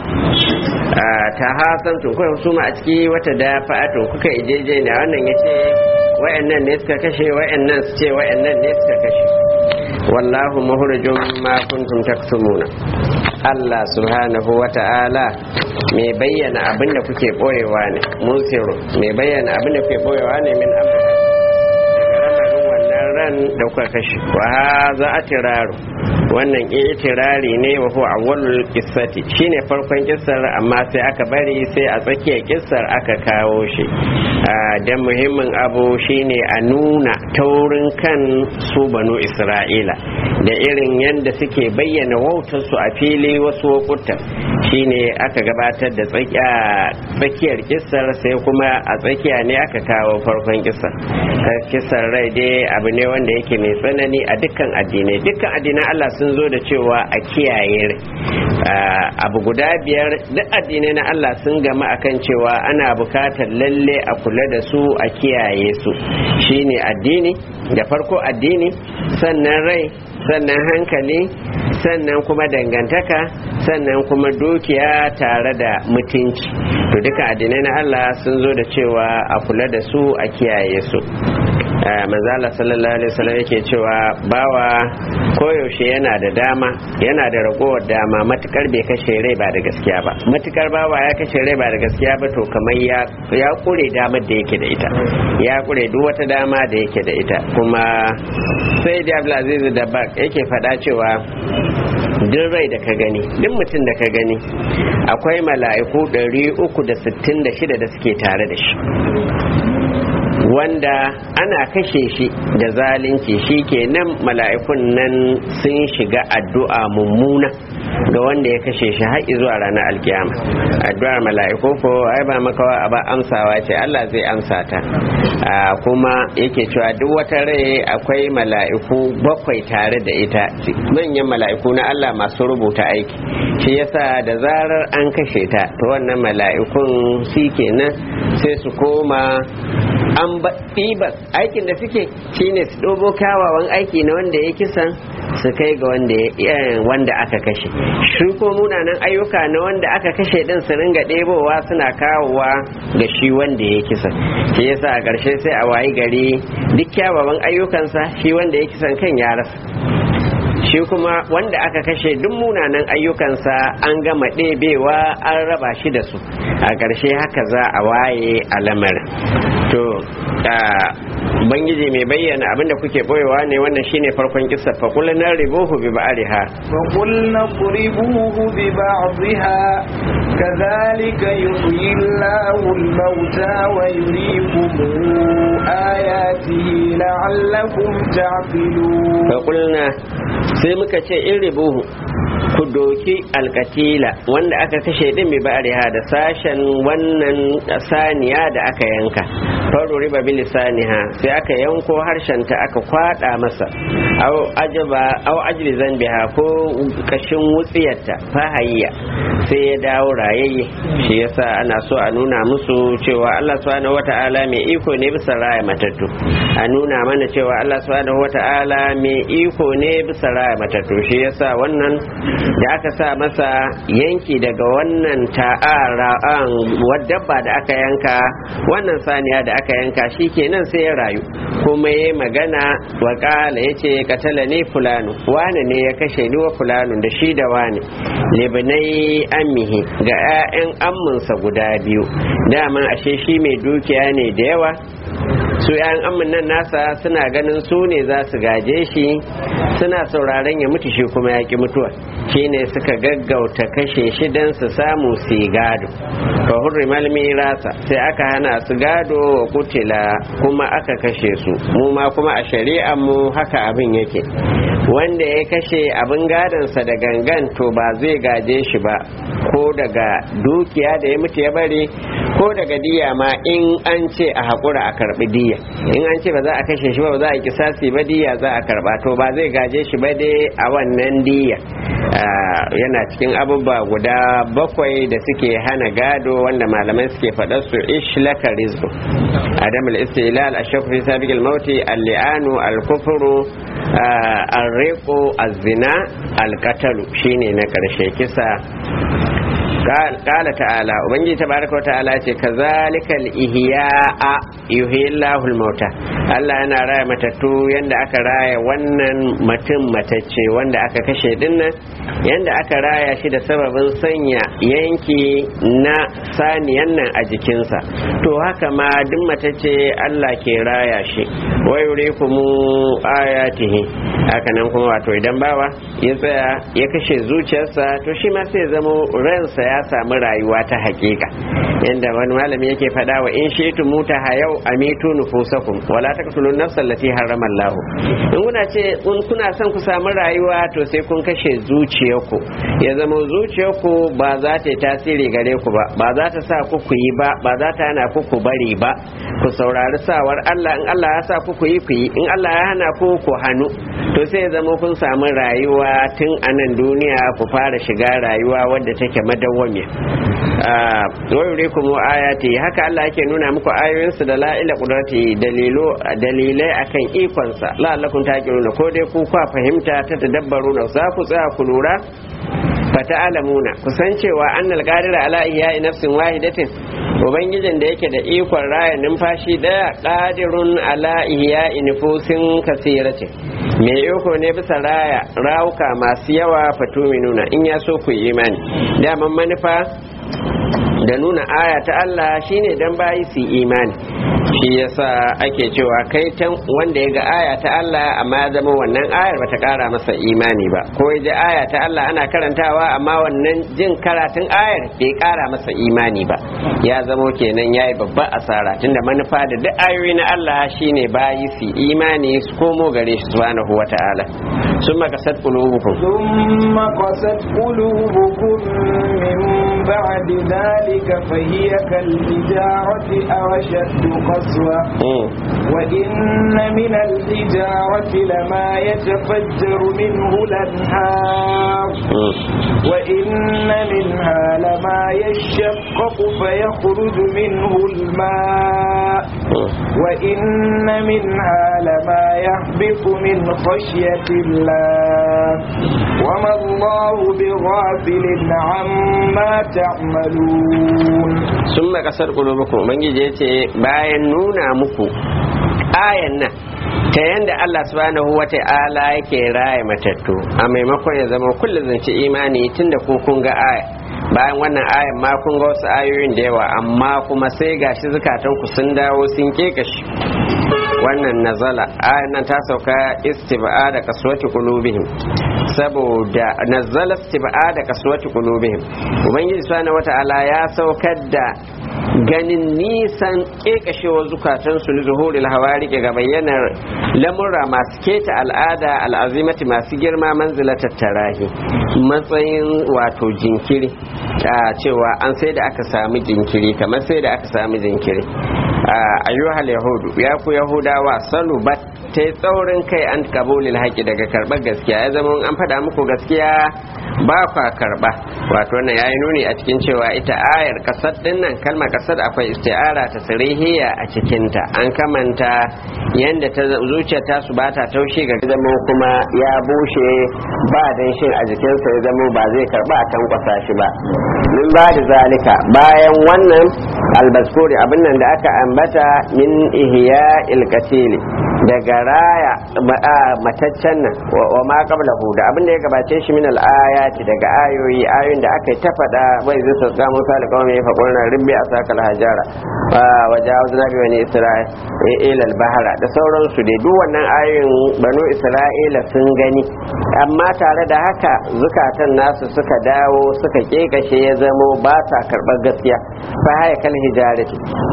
ta hasantum ko su ma a ciki wata dafa'atun kuka ijeje ne wannan yace wayannan ne suka kashe wayannan su ce wayannan ne suka kashe wallahu muhrijum ma kuntum taktumuna Allah subhanahu wa ta'ala mai bayyana abin da kuke boyewa ne musiru mai bayyana abin da kuke boyewa ne min amurka daga ramarin wannan ran da kuka kashe wa za a tiraru wannan itirari ne wa huwa awwalul qissati shine farkon kissar amma sai aka bari sai a tsakiyar kissar aka kawo shi dan muhimmin abu shine a nuna taurin kan su banu isra'ila da irin yadda suke bayyana wautar su a fili wasu lokuta shine aka gabatar da tsakiyar kissar sai kuma a tsakiya ne aka kawo farkon kissar kissar rai dai abu ne wanda yake mai tsanani a dukkan addinai dukkan addinan Allah sun zo da cewa a kiyaye abu guda biyar duk addinai na Allah sun gama akan cewa ana bukatar lalle a kula da su a kiyaye su shine addini da farko addini sannan rai sannan hankali sannan kuma dangantaka sannan kuma dukiya tare da mutunci to duka addinai na Allah sun zo da cewa a kula da su a kiyaye su manzala sallallahu alaihi wasallam yake cewa bawa koyaushe yana da dama yana da ragowar dama matukar bai kashe rai ba da gaskiya ba matukar bawa ya kashe rai ba da gaskiya ba to kamar ya ya kure damar da yake da ita ya kure duk wata dama da yake da ita kuma sai da Abdulaziz da bak yake faɗa cewa duk rai da ka gani duk mutum da ka gani akwai mala'iku 366 da suke tare da shi wanda ana kashe shi da zalunci shi kenan mala'ikun nan sun shiga addu'a mummuna ga wanda ya kashe shi har zuwa ranar alkiyama addu'ar mala'iku ko ai ba makawa a ba amsawa ce Allah zai amsa ta kuma yake cewa duk wata rai akwai mala'iku bakwai tare da ita manyan mala'iku na Allah masu rubuta aiki shi yasa da zarar an kashe ta to wannan mala'ikun shi kenan sai su koma an ɗibar aikin da suke shine su ɗobo kyawawan aiki na wanda ya kisan su kai ga wanda aka kashe shi ko munanan ayyuka na wanda aka kashe din su ringa ɗebowa suna kawowa ga shi wanda ya kisan shi yasa a ƙarshe sai a wayi gari duk kyawawan ayyukansa shi wanda ya kisan kan ya rasa shi kuma wanda aka kashe duk munanan ayyukansa an gama ɗebewa an raba shi da su a ƙarshe haka za a waye a lamarin to bangiji mai bayyana abinda kuke boyewa ne wannan shine farkon kissa fa qul na ribuhu bi ba'riha fa qul na qribuhu bi ba'dihha كذلك يحيي الله الموتى ويريكم آياته لعلكم تعقلون faƙulna sai muka ce in ribuhu ku doki alkatila wanda aka kashe din bi ba'riha da sashen wannan saniya da aka yanka faru riba bil saniha sai aka yanko harshen ta aka kwada masa aw ajaba aw ajli zanbiha ko kashin wutsiyarta fahayya sai ya dawo rayayye shi yasa ana so a nuna musu cewa Allah subhanahu wata'ala mai iko ne bisa raya matattu a nuna mana cewa Allah subhanahu wata'ala mai iko ne bisa raya matattu shi yasa wannan da aka sa masa yanki daga wannan ta'ara'an wadabba da aka yanka wannan saniya da aka yanka shi kenan sai ya rayu kuma ya magana wa kala ya ce katala ne fulanu wane ne ya kashe ni wa fulanu da shi da wane libnai ammihi ga 'ya'yan amminsa guda biyu daman ashe shi mai dukiya ne da yawa su yan amin nan nasa suna ganin su ne za su gaje shi suna sauraron ya mutu shi kuma ya ki mutuwa shine suka gaggauta kashe shi don su samu su gado fa hurrimal mirasa sai aka hana su gado wa kutila kuma aka kashe su mu ma kuma a shari'ar mu haka abin yake wanda ya kashe abin gadonsa da gangan to ba zai gaje shi ba ko daga dukiya da ya mutu ya bari ko daga diya ma in an ce a haƙura a karɓi diya in an ce ba za a kashe shi ba ba za a kisasi ba diya za a karɓa to ba zai gaje shi ba dai a wannan diya yana cikin abubuwa guda bakwai da suke hana gado wanda malamai suke faɗar su ishlaka rizqu adam al-istilal ashaq fi sabiq al-maut al-li'anu al-kufru al-riqu az-zina al-qatalu shine na karshe kisa kala ta'ala ubangiji tabaraka wa ta'ala ce kazalikal ihya'a yuhyillahu al-mauta Allah yana raya matattu yanda aka raya wannan mutum matacce wanda aka kashe dinnan yanda aka raya shi da sababin sanya yanki na saniyan nan a jikinsa to haka ma duk matacce Allah ke raya shi wa yurikumu ayatihi haka nan kuma wato idan bawa ya tsaya ya kashe zuciyarsa to shi ma sai zama ransa ya samu rayuwa ta hakika yanda wani malami yake faɗa wa in shi muta hayau amitu nufusakum wala taqtulun nafsal lati harrama Allah in kuna ce in kuna son ku samu rayuwa to sai kun kashe zuciyarku ya zama zuciyarku ba za ta yi tasiri gare ku ba ba za ta sa ku ku yi ba ba za ta hana ku ku bari ba ku saurari sawar Allah in Allah ya sa ku ku yi ku yi in Allah ya hana ku ku hannu to sai ya zama kun samu rayuwa tun a nan duniya ku fara shiga rayuwa wadda take madawwamiya wa kuma ayati haka Allah yake nuna muku ayoyinsu da la'ila qudrati dalilo dalilai akan ikonsa la'allakum taqiluna ko dai ku kwa fahimta ta tadabbaruna za ku tsaya ku lura fata'alamuna kusan cewa annal qadira ala ihya'i nafsin wahidatin ubangijin da yake da ikon raya numfashi daya qadirun ala ihya'i nufusin kasiratin me iko ne bisa raya rawuka masu yawa fatuminuna in ya so ku yi imani daman manufa da nuna aya ta Allah shine dan bayi su imani shi yasa ake cewa kai can wanda ya ga aya ta Allah amma ya zama wannan ayar bata kara masa imani ba ko ya ji aya ta Allah ana karantawa amma wannan jin karatun ayar bai kara masa imani ba ya zama kenan yayi babbar asara tunda manufa da duk ayoyi na Allah shine bayi su imani su komo gare shi subhanahu wata'ala summa kasat qulubukum ثم قست قلوبكم من بعد ذلك فهي كالحجارة أو أشد قسوة وإن من الحجارة لما يتفجر منه الأنهار وإن منها لما يشقق فيخرج منه الماء وإن منها لما يهبط من خشية الله وما الله بغافل عما تعملون ثم kasar qulubukum ubangiji yace bayan nuna muku ayan nan ta yanda Allah subhanahu wa ta'ala yake raya matattu a maimakon ya zama kullum zance imani tunda ku kun ga aya bayan wannan ayan ma kun ga wasu ayoyin da yawa amma kuma sai gashi zukatan ku sun dawo sun kekashi wa wannan nazala ayan nan ta sauka istiba'a da kaswati qulubihim saboda nazala istiba'a da kaswati qulubihim ubangiji subhanahu wata'ala ya saukar da ganin nisan kekashewar zukatansu ni zuhuril hawari ga bayyanar lamurra masu keta al'ada al'azimati masu girma manzilatar tarahi matsayin wato jinkiri a cewa an sai da aka sami jinkiri kamar sai da aka sami jinkiri ayyuhal yahudu ya ku yahudawa salubat ta yi tsaurin kai an kabulil haƙi daga karɓar gaskiya ya zama an faɗa muku gaskiya ba kwa karɓa wato wannan ya yi nuni a cikin cewa ita ayar kasar ɗin nan kalmar kasar akwai isti'ara ta sirihiya a cikinta an kamanta yadda ta zuciya ta su bata taushe ga zama kuma ya bushe ba danshin a jikinsa ya zama ba zai karɓa a tankwasa shi ba min ba da zalika bayan wannan albaskuri abin nan da aka ambata min ihya ilkatili daga raya mataccen nan wa ma qablahu da abin da ya gabace shi min al-ayati daga ayoyi ayoyin da aka ta faɗa wai zai sauka Musa da kawai ya faɗo na ribbi a saka al-hajara wa jawazna bi wani isra'ila al-bahra da sauransu dai duk wannan ayoyin banu isra'ila sun gani amma tare da haka zukatan nasu suka dawo suka kekashe ya zamo ba sa karɓar gaskiya fa haya kal hijarati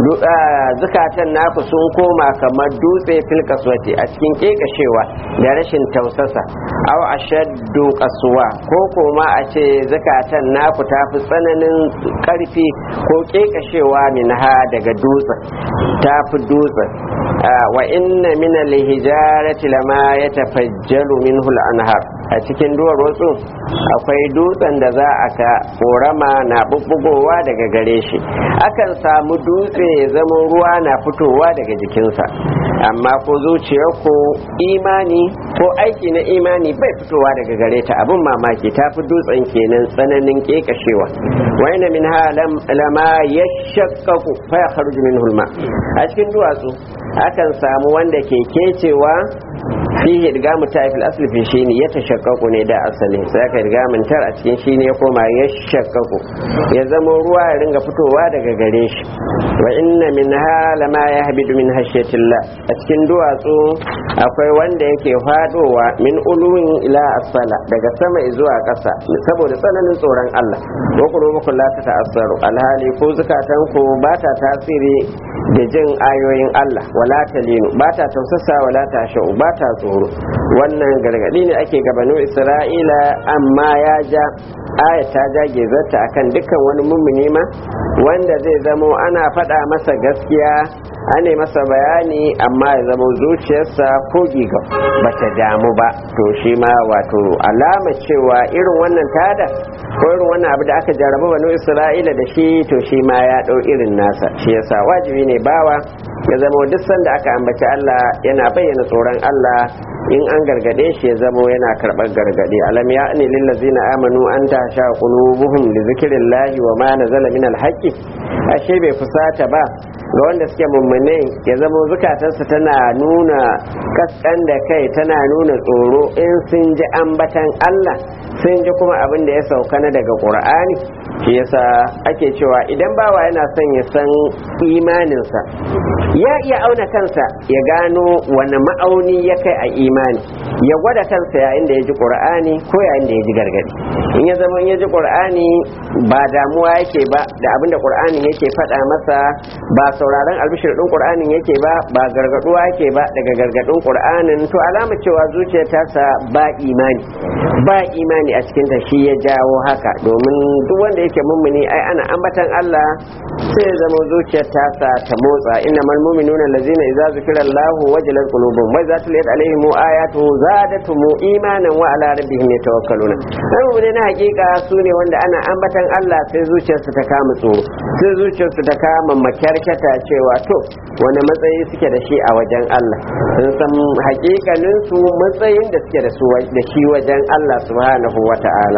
zukatan naku sun koma kamar dutse fil kaswati a cikin kekashewa da rashin tausasa aw ashaddu qaswa ko kuma a ce zakatan naku ta fi tsananin karfi ko kekashewa minha daga dutsen ta fi dutsen wa inna min al-hijarati lama yatafajjalu minhu al-anhar a cikin duwar wasu akwai dutsen da za a ka korama na bubbugowa daga gare shi akan samu dutse ya zama ruwa na fitowa daga jikinsa amma ko zuciyar ko imani ko aiki na imani bai fitowa daga gare ta abin mamaki ta fi dutsen kenan tsananin kekashewa waina min ha lama ya shakkaku fa ya kharuju min hulma a cikin duwatsu akan samu wanda ke kecewa fihi idgamu ta fil asli fi shine ya tashakkaku ne da asali sai aka idgamin tar a cikin shine ya koma ya shakkaku ya zama ruwa ya ringa fitowa daga gare shi wa inna minha lama yahbidu min hashiyatillah a cikin duwatsu akwai wanda yake fadowa min uluwin ila asfala daga sama zuwa ƙasa saboda tsananin tsoron Allah wa qulubukum la ta'assaru alhali ko zukatan ku ba ta tasiri da jin ayoyin Allah wala talinu ba ta tausasa wala ta sha'u ba ta tsoro wannan gargadi ne ake gabano Isra'ila amma ya ja aya ta jage zarta akan dukkan wani mummuni ma wanda zai zamo ana faɗa masa gaskiya ane masa bayani amma ya zama zuciyarsa ko giga bata damu ba to shi ma wato alama cewa irin wannan tada ko irin wannan abu da aka jarraba banu isra'ila da shi to shi ma ya ɗau irin nasa shi yasa wajibi ne bawa ya zama duk sanda aka ambaci Allah yana bayyana tsoron Allah in an gargade shi ya zamo yana karɓar gargade alam ya ne lillazina amanu an ta sha qulubuhum li zikrillahi wa ma nazala min alhaqi ashe bai fusata ba ga wanda suke mummune ya zamo zukatarsa tana nuna kaskan da kai tana nuna tsoro in sun ji ambatan Allah sun ji kuma abin da ya sauka na daga Qur'ani shi yasa ake cewa idan bawa yana son ya san imaninsa ya iya auna kansa ya gano wani ma'auni ya kai a imani ya gwada kansa yayin da ya ji qur'ani ko yayin da ya ji gargadi in ya zama in ya ji qur'ani ba damuwa yake ba da abin da qur'ani yake faɗa masa ba sauraron albishir din qur'anin yake ba ba gargaduwa yake ba daga gargadin qur'anin to alama cewa zuciyar tasa ba imani ba imani a cikin ta shi ya jawo haka domin duk wanda yake mummuni ai ana ambatan Allah sai ya zama zuciyar tasa ta motsa innamal mu'minuna allazina idza zukira Allahu wajilat qulubuhum wa idza tuliyat alaihim ayatuhu zadatuhum imanan wa ala rabbihim yatawakkaluna sai ne na hakika su ne wanda ana ambatan Allah sai zuciyarsu ta kama tsoro sai zuciyarsu ta kama makyarkata cewa to wani matsayi suke da shi a wajen Allah sun san hakikanin su matsayin da suke da su da shi wajen Allah subhanahu wa ta'ala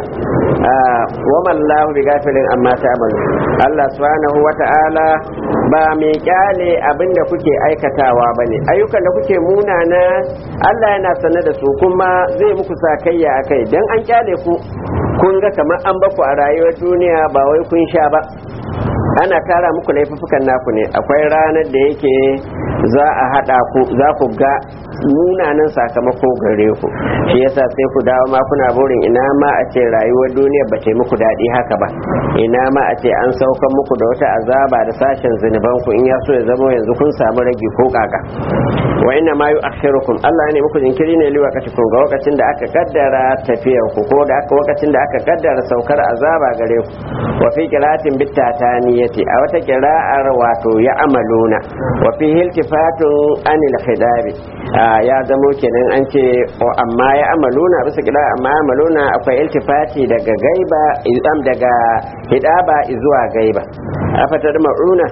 wa mallahu bi gafilin amma ta'malu Allah subhanahu wa ta'ala ba mai kyale abin da kuke aikatawa bane ayyukan da kuke munana Allah yana sanar da su kuma zai muku sakayya akai dan an kyale ku kun ga kamar an baku a rayuwar duniya ba wai kun sha ba ana tara muku laifukan naku ne akwai ranar da yake za a hada ku za ku ga munanan sakamako gare ku shi yasa sai ku dawo ma kuna burin ina ma a ce rayuwar duniya ba ta muku daɗi haka ba ina ma a ce an saukan muku da wata azaba da sashen zunuban ku in ya so ya zama yanzu kun samu ragi ko kaka wa inna ma yu'akhirukum Allah ne muku jinkiri ne li waqatikum ga lokacin da aka kaddara tafiyar ku ko da aka lokacin da aka kaddara saukar azaba gare ku wa fi qira'atin bittataniyati a wata qira'ar wato ya amaluna wa fi iltifatun anil khidabi ya zamo kenan an ce amma ya amaluna bisa kira amma ya amaluna akwai iltifati daga gaiba izam daga hidaba zuwa gaiba afatar ma'una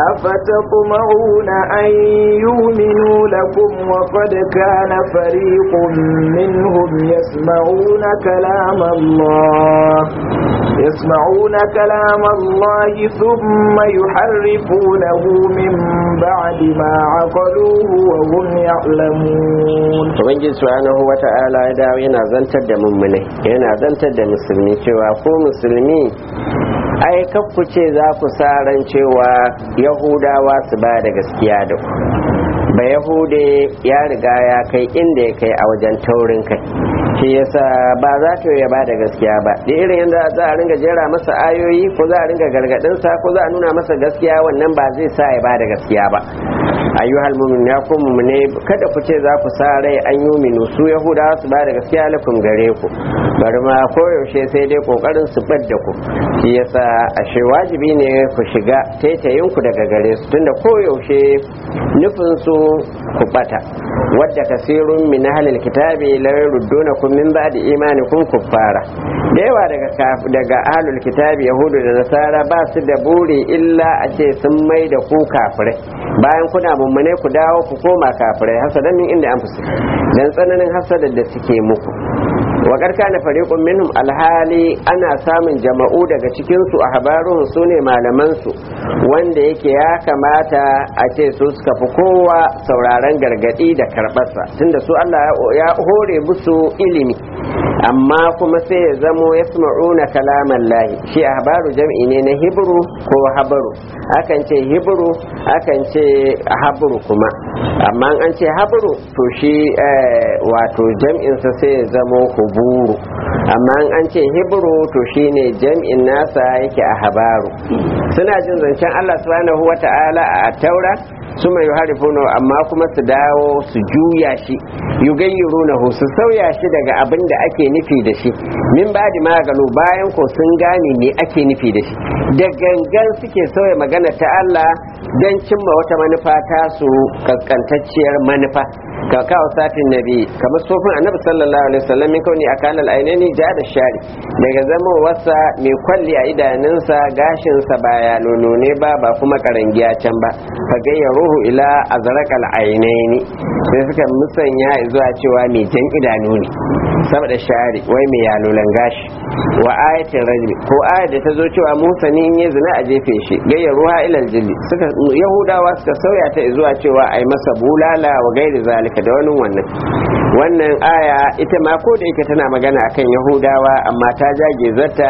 أفتطمعون أن يؤمنوا لكم وقد كان فريق منهم يسمعون كلام الله يسمعون كلام الله ثم يحرفونه من بعد ما عقلوه وهم يعلمون ubangiji subhanahu wata'ala ya dawo yana zantar da mummune yana zantar da musulmi cewa ko musulmi ai ku ce za ku sa ran cewa yahudawa su ba da gaskiya da ku ba yahude ya riga ya kai inda ya kai a wajen taurin kai shi yasa ba za ta ya ba da gaskiya ba da irin yadda za a ringa jera masa ayoyi ko za a ringa gargadinsa ko za a nuna masa gaskiya wannan ba zai sa ya ba da gaskiya ba ayyuhal mu'min ya ku ne kada ku ce za ku sa rai an yuminu su yahudawa su ba da gaskiya lakum gare ku bari ma koyaushe sai dai kokarin su bar da ku shi yasa ashe wajibi ne ku shiga taitayin ku daga gare su tunda koyaushe nufin su ku bata wadda kasirun min ahlil kitabi la yurdunakum min ba'di imanikum kuffara da yawa daga daga ahlul kitabi yahudu da nasara ba su da buri illa a ce sun mai da ku kafirai bayan kuna mummune ku dawo ku koma kafirai hasadan min inda an fusi dan tsananin hasadar da suke muku wa na fariqun minhum alhali ana samun jama'u daga cikin su a habarun su ne malaman su wanda yake ya kamata a ce su suka fi kowa sauraron gargadi da karbarsa tunda su Allah ya hore musu ilimi amma kuma sai ya zamo ya sma'una kalaman lahi shi ahbaru jam'i ne na hibru ko habaru akan ce hibru akan ce habru kuma amma an ce habru to shi wato jam'insa sai ya zamo huburu amma an ce hibru to shine jam'in nasa yake a habaru suna jin zancen Allah subhanahu wata'ala a taura su mai harifuna amma kuma su dawo su juya shi yugayyirunahu su sauya shi daga abin da ake nufi da shi min ba da magano bayan ko sun gane me ake nufi da shi da gangan suke sauya magana ta Allah don cimma wata manufa ta su kaskantacciyar manufa ka kawo satin nabi kamar sofin annabi sallallahu alaihi wasallam min kauni akala al-ainaini ja da shari daga zama wasa mai kwalli a idanunsa gashin sa ba ya nono ne ba ba kuma karangiya can ba fa gayya ruhu ila azraqal ainaini sai suka musanya zuwa cewa mai jan idanu ne saboda shari wai mai yalolan gashi wa ayatin rajmi ko ayat da ta zo cewa Musa ne in ya zina a jefe shi gayya ruha ila aljilli suka yahudawa suka sauya ta zuwa cewa ai masa bulala wa gairi zalika da wani wannan wannan aya ita ma ko da yake tana magana akan yahudawa amma ta jage zata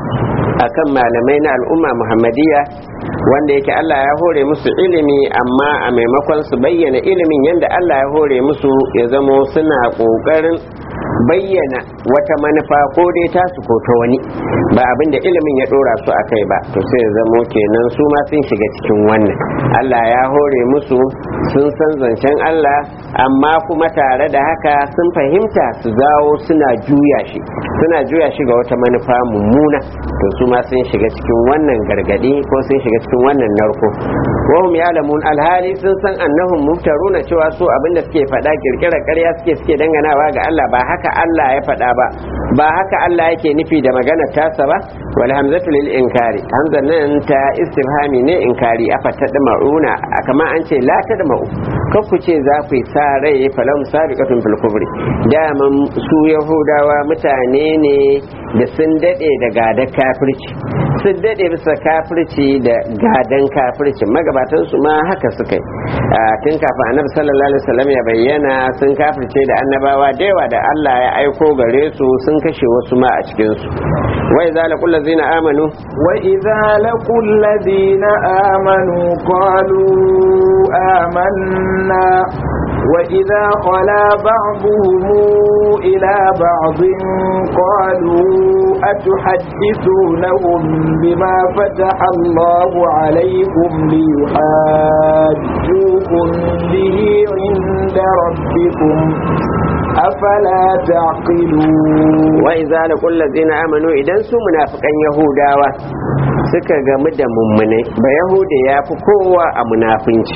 akan malamai na al'umma muhammadiyya wanda yake Allah ya hore musu ilimi amma a maimakon su bayyana ilimin yadda Allah ya hore musu ya zamo suna ƙoƙarin bayyana wata manufa ko dai tasu ko ta wani ba abin da ilimin ya dora su a kai ba to sai ya zamo kenan su ma sun shiga cikin wannan Allah ya hore musu sun san zancen Allah amma kuma tare da haka sun fahimta su zawo suna juya shi suna juya shi ga wata manufa mummuna to su ma sun shiga cikin wannan gargadi ko sun shiga cikin wannan narko wahum ya'lamun alhali sun san annahum muftaruna cewa su abinda suke faɗa kirkira ƙarya suke suke danganawa ga Allah ba haka Allah ya faɗa ba ba haka Allah yake nufi da magana tasa ba wal hamzatu lil inkari hamzan nan ta istifhami ne inkari afa tadma'una kamar an ce la tadma'u kar ku ce za ku yi sa rai falam sabiqatun fil kubri daman su yahudawa mutane ne da sun daɗe da gadon kafirci sun daɗe bisa kafirci da gadon kafirci magabatan su ma haka suka yi tun kafin annabi sallallahu alaihi wasallam ya bayyana sun kafirce da annabawa da yawa da Allah ya aiko gare su sun kashe wasu ma a cikin su wai zalakul ladzina amanu وإذا لقوا الذين آمنوا قالوا آمنا وإذا خلا بعضهم إلى بعض قالوا أتحدثونهم بما فتح الله عليكم ليحاجوكم به عند ربكم أفلا تعقلون وإذا لقوا الذين آمنوا إذا سو منافقان يهوداوا suka gamu da mummunai ba yahuda ya fi kowa a munafinci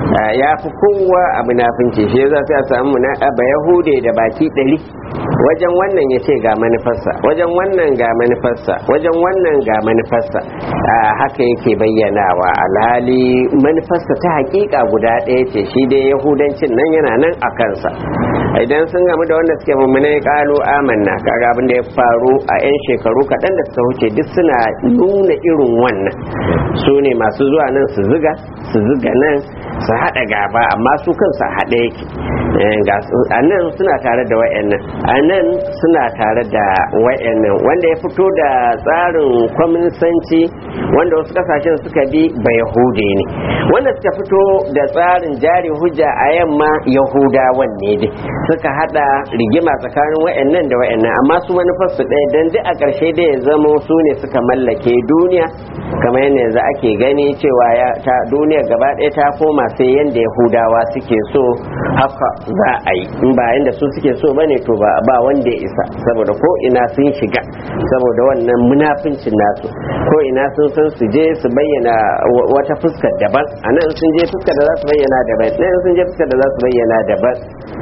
ya fi kowa a munafinci shi za su samu ba yahude da baki ɗari wajen wannan ya ce ga manufarsa wajen wannan ga manufarsa wajen wannan ga manufarsa haka yake bayyanawa alhali manufarsa ta hakika guda ɗaya ce shi dai yahudancin nan yana nan a kansa idan sun gamu da wanda suke mummunai kalu amanna kaga abin da ya faru a 'yan shekaru kaɗan da suka wuce duk suna nuna irin wannan su ne masu zuwa nan su ziga su ziga nan su haɗa gaba amma su kansu a haɗe yake a nan suna tare da wayannan a nan suna tare da wayannan wanda ya fito da tsarin kwaminsanci wanda wasu kasashen suka bi ba yahude ne wanda suka fito da tsarin jari hujja a yamma yahudawan ne dai suka hada rigima tsakanin wayannan da wayannan amma su manufarsu ɗaya dan duk a ƙarshe da ya zamo su ne suka mallake duniya kamar yadda yanzu ake gani cewa ya ta duniya gaba ɗaya ta koma sai yadda yahudawa suke so haka za a yi in ba yadda su suke so bane to ba ba wanda ya isa saboda ko ina sun shiga saboda wannan munafincin nasu ko ina sun san su je su bayyana wata fuskar daban a nan sun je fuskar da za su bayyana daban nan sun je fuskar da za su bayyana daban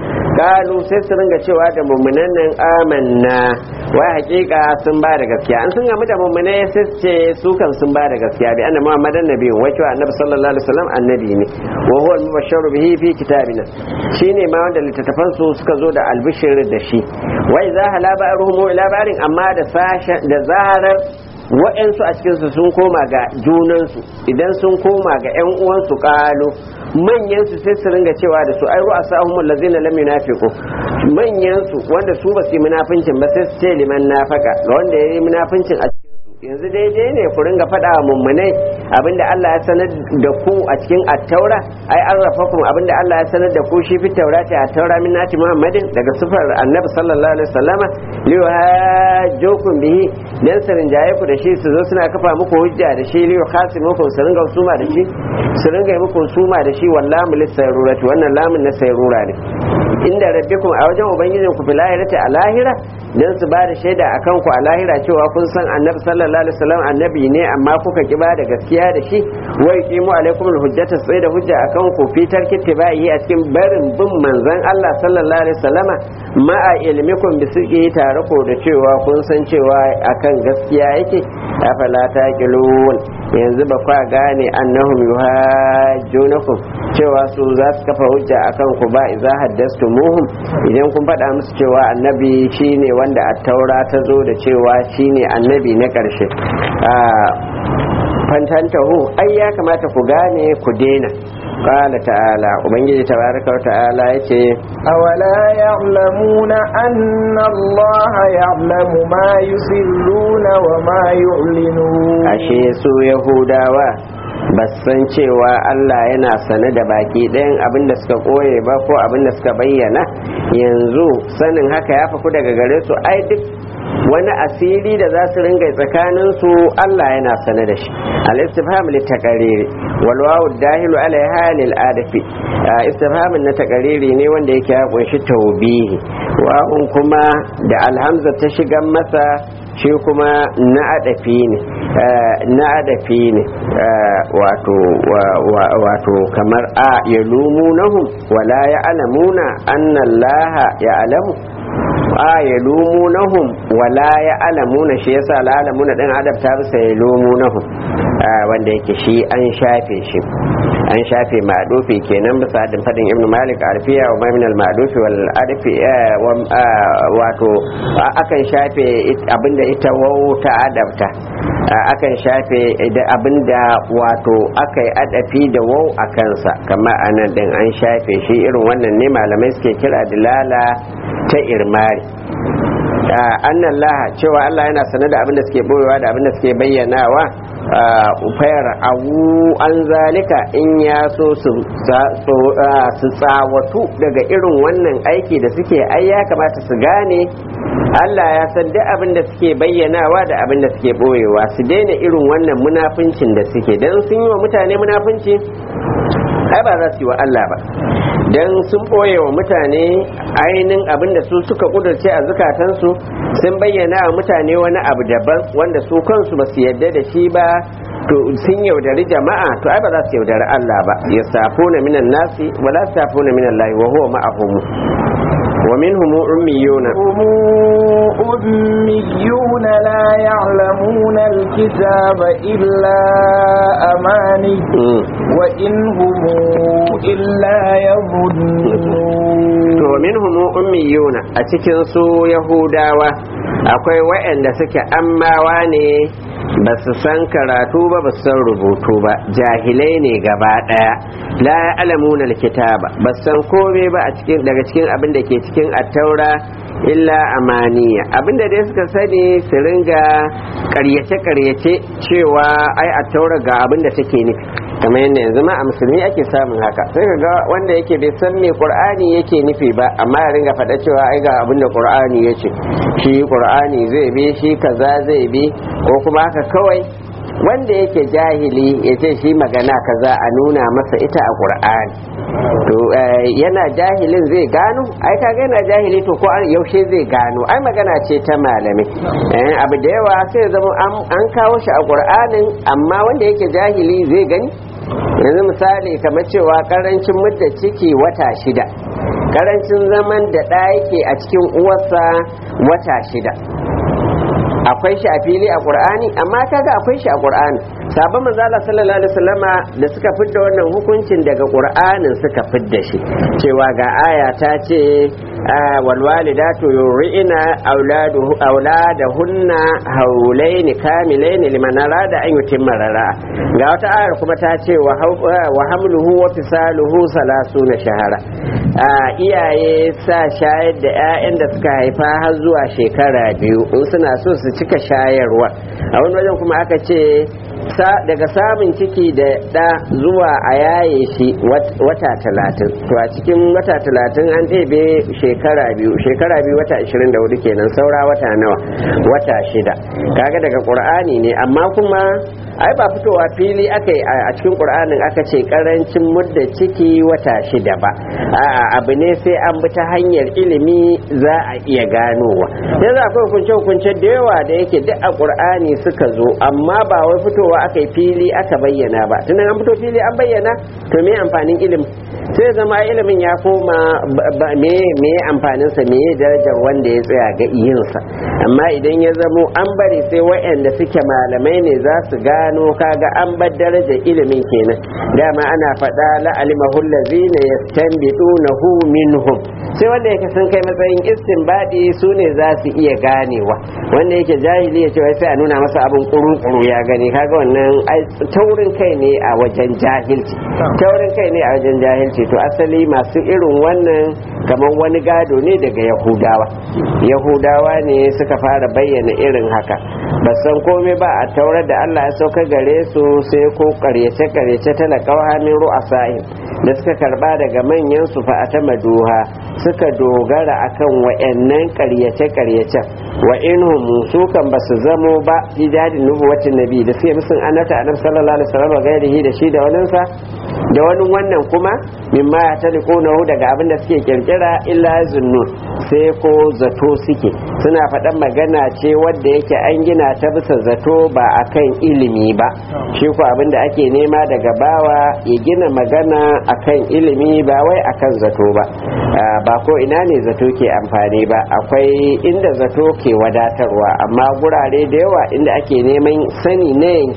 kalu sai su ringa cewa da mummunan nan amanna wai hakika sun ba da gaskiya an sun gamu da mummunai sai su ce su kan sun ba da gaskiya bi annabi muhammadan nabi wai cewa annabi sallallahu alaihi wasallam annabi ne wa huwa al-mubashsharu bihi fi kitabina shine ma wanda littattafan su suka zo da albishir da shi wai za hala ba'ruhum ila barin amma da sasha da zarar wa'yansu a cikinsu sun koma ga junansu idan sun koma ga 'yan uwansu ƙalo manyansu sai su ringa cewa da su ai ru'a sahumul ladzina lam yunafiqu manyansu wanda su ba su yi munafincin ba sai su ce liman nafaka ga wanda ya yi munafincin a cikin yanzu daidai ne ku ringa faɗa wa mummunai abinda Allah ya sanar da ku a cikin attaura ai an rafa kuma abinda Allah ya sanar da ku shi fi taurati attaura min nati Muhammadin daga sufar annabi sallallahu alaihi wasallama liyu hajjokum bihi dan su rinjaye ku da shi su zo suna kafa muku hujja da shi liyu khasimukum su ringa suma da shi su ringa yi muku suma da shi wallahi lisayrurati wannan lamun na sayrura ne inda rabbikum a wajen ubangijin ku fil ahirati a lahira dan su ba da shaida akan ku a lahira cewa kun san annabi sallallahu alaihi wasallam annabi ne amma kuka ki ba da gaskiya da shi wa yuqimu alaikum alhujjata sai da hujja akan ku fitar kittibai a cikin barin bin manzon Allah sallallahu alaihi wasallama ma a ilmikum bi sirri tare ko da cewa kun san cewa akan gaskiya yake afala taqilun yanzu ba kwa gane annahum yuhajjunakum cewa su za su kafa hujja akan ku ba idza haddastumuhum idan kun faɗa musu cewa annabi shine wanda a taura ta zo da cewa shine annabi na ƙarshe fantantahu ai ya kamata ku gane ku daina قال تعالى وبنجي تبارك وتعالى يتي أولا يعلمون أن الله يعلم ما يسرون وما يعلنون ashe su yahudawa san cewa Allah yana sane da baki ɗayan abin da suka koye ba ko abin da suka bayyana yanzu sanin haka ya faku daga gare su ai duk wani asiri da za su ringa tsakanin su Allah yana sane da shi al-istifham li taqariri wal wawu dahilu ala halil adafi istifhamin na taqariri ne wanda yake ya kunshi tawbihi wa'un kuma da alhamza ta shigan masa shi kuma na adafi ne na adafi ne wato kamar a ya lumunahum wala ya alamuna annallaha ya alamu a ya lumunahum wala ya alamuna shi yasa la alamuna din adabta bisa ya lumunahum wanda yake shi an shafe shi an shafe ma'adufi kenan bisa da fadin ibn malik arfiya wa min al ma'adufi wal arfi wato akan shafe abinda ita wau ta adabta akan shafe abinda wato aka yi adafi da wau a kansa kamar anan din an shafe shi irin wannan ne malamai suke kira dilala ta irmari annan laha cewa Allah yana sane da abinda suke boyewa da abinda suke bayyanawa fayar awu an zalika in ya so su tsawatu daga irin wannan aiki da suke ai ya kamata su gane Allah ya san duk abin da suke bayyanawa da abin da suke boyewa su daina irin wannan munafincin da suke dan sun yi wa mutane munafinci ai ba za su yi wa Allah ba dan sun boye wa mutane ainihin abin da su suka kudurce a zukatansu sun bayyana wa mutane wani abu daban wanda su kansu ba su yarda da shi ba to sun yaudari jama'a to ai ba za su yaudari Allah ba ya safo na minan nasi wa la safo na minan lahi wa huwa ma'ahum wa minhum ummiyuna أميون لا يعلمون الكتاب إلا أماني وإن هم إلا يظنون to minhum ummiyuna a cikin su yahudawa akwai waɗanda suke ammawa ne ba su san karatu ba ba su san rubutu ba jahilai ne gaba ɗaya la ya'lamuna alkitaba ba su san komai ba a cikin daga cikin abin da ke cikin attaura illa amaniya abinda dai suka sani su ringa karyace-karyace cewa ai attaura ga abin da take nufi kamar yadda yanzu ma a musulmi ake samun haka sai ka ga wanda yake bai san me qur'ani yake nufi ba amma ya ringa faɗa cewa ai ga abin da qur'ani yace shi qur'ani zai bi shi kaza zai bi ko kuma haka kawai wanda yake jahili ya ce shi magana kaza a nuna masa ita a qur'ani to yana jahilin zai gano ai kaga yana jahili to ko yaushe zai gano ai magana ce ta malami abu da yawa sai zama an kawo shi a qur'anin amma wanda yake jahili zai gani yanzu misali kamar cewa karancin mudda ciki wata shida karancin zaman da ɗa yake a cikin uwarsa wata shida akwai shi a fili a qur'ani amma kaga akwai shi a qur'ani sabon manzala sallallahu alaihi wasallama da suka fidda wannan hukuncin daga qur'anin suka fidda shi cewa ga aya ta ce wal walidatu yurina auladuhu auladahunna haulaini kamilaini liman arada an yutimma rara ga wata ayar kuma ta ce wa hamluhu wa fisaluhu salasuna shahara iyaye sa shayar da 'ya'yan da suka haifa har zuwa shekara biyu in suna so su cika shayarwa a wani wajen kuma aka ce daga samun ciki da ɗa zuwa a yaye shi wata talatin to a cikin wata talatin an ɗebe shekara biyu shekara biyu wata ashirin da hudu kenan saura wata nawa wata shida kaga daga ƙur'ani ne amma kuma ai ba fitowa fili aka yi a cikin ƙur'anin aka ce ƙarancin mudda ciki wata shida ba a'a abu ne sai an bi ta hanyar ilimi za a iya ganowa yanzu akwai hukunce-hukunce da yawa da yake duk a ƙur'ani suka zo amma ba wai fitowa aka yi fili aka bayyana ba tunan an fito fili an bayyana to me amfanin ilimi sai zama ilimin ya koma me me amfanin sa me darajar wanda ya tsaya ga iyinsa amma idan ya zamo an bari sai waɗanda suke malamai ne za su gano kaga an bar darajar ilimin kenan dama ana faɗa la alimahu allazina yastanbidunahu minhum sai wanda yake sun kai matsayin istinbadi su ne za su iya ganewa wanda yake jahili ya ce wai sai a nuna masa abin kuru-kuru ya gani kaga wannan taurin kai ne a wajen jahilci taurin kai ne a wajen jahilci to asali masu irin wannan kamar wani gado ne daga yahudawa yahudawa ne suka fara bayyana irin haka ba san komai ba a taurar da allah ya sauka gare su sai ko karyace karyace talakawa min ru'asa'in da suka karba daga manyan su fa ta maduha suka dogara akan wayannan karyace karyacen wa inhum su kan basu zamo ba idadin nubuwatin nabi da suke musun annata annabi sallallahu alaihi wasallam gairihi da shi da waninsa da wani wannan kuma mimma ya taliqunahu daga abin da suke kirkira illa zunnun sai ko zato suke suna faɗan magana ce wadda yake an gina ta bisa zato ba akan ilimi ba shi ko abin da ake nema daga bawa ya gina magana akan ilimi ba wai akan zato ba ba ko ina ne zato ke amfani ba akwai inda zato ke wadatarwa amma gurare da yawa inda ake neman sani na yanke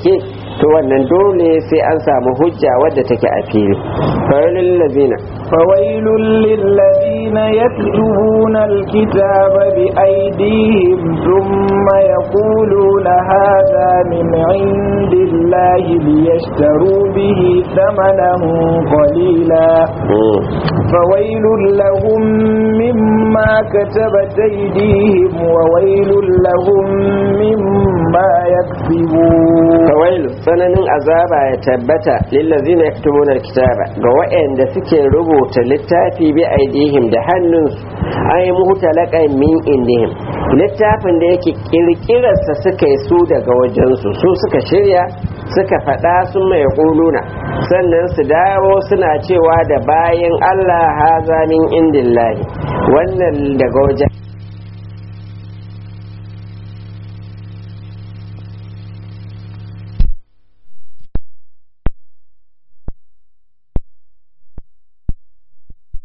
to wannan dole sai an samu hujja wadda take a fili fawailul lazina فويل للذين يكتبون الكتاب بأيديهم ثم يقولون هذا من عند الله ليشتروا به ثمنا قليلا فويل لهم مما كتبت أيديهم وويل لهم مما يكسبون فويل tsananin azaba ya tabbata lillazina yaktubuna alkitaba ga waɗanda suke rubuta littafi bi aidihim da hannunsu ay muhtalaqan min indihim littafin da yake kirkirarsa suka yi su daga wajensu su suka shirya suka faɗa sun mai ƙuluna sannan su dawo suna cewa da bayan Allah haza min indillahi wannan daga wajen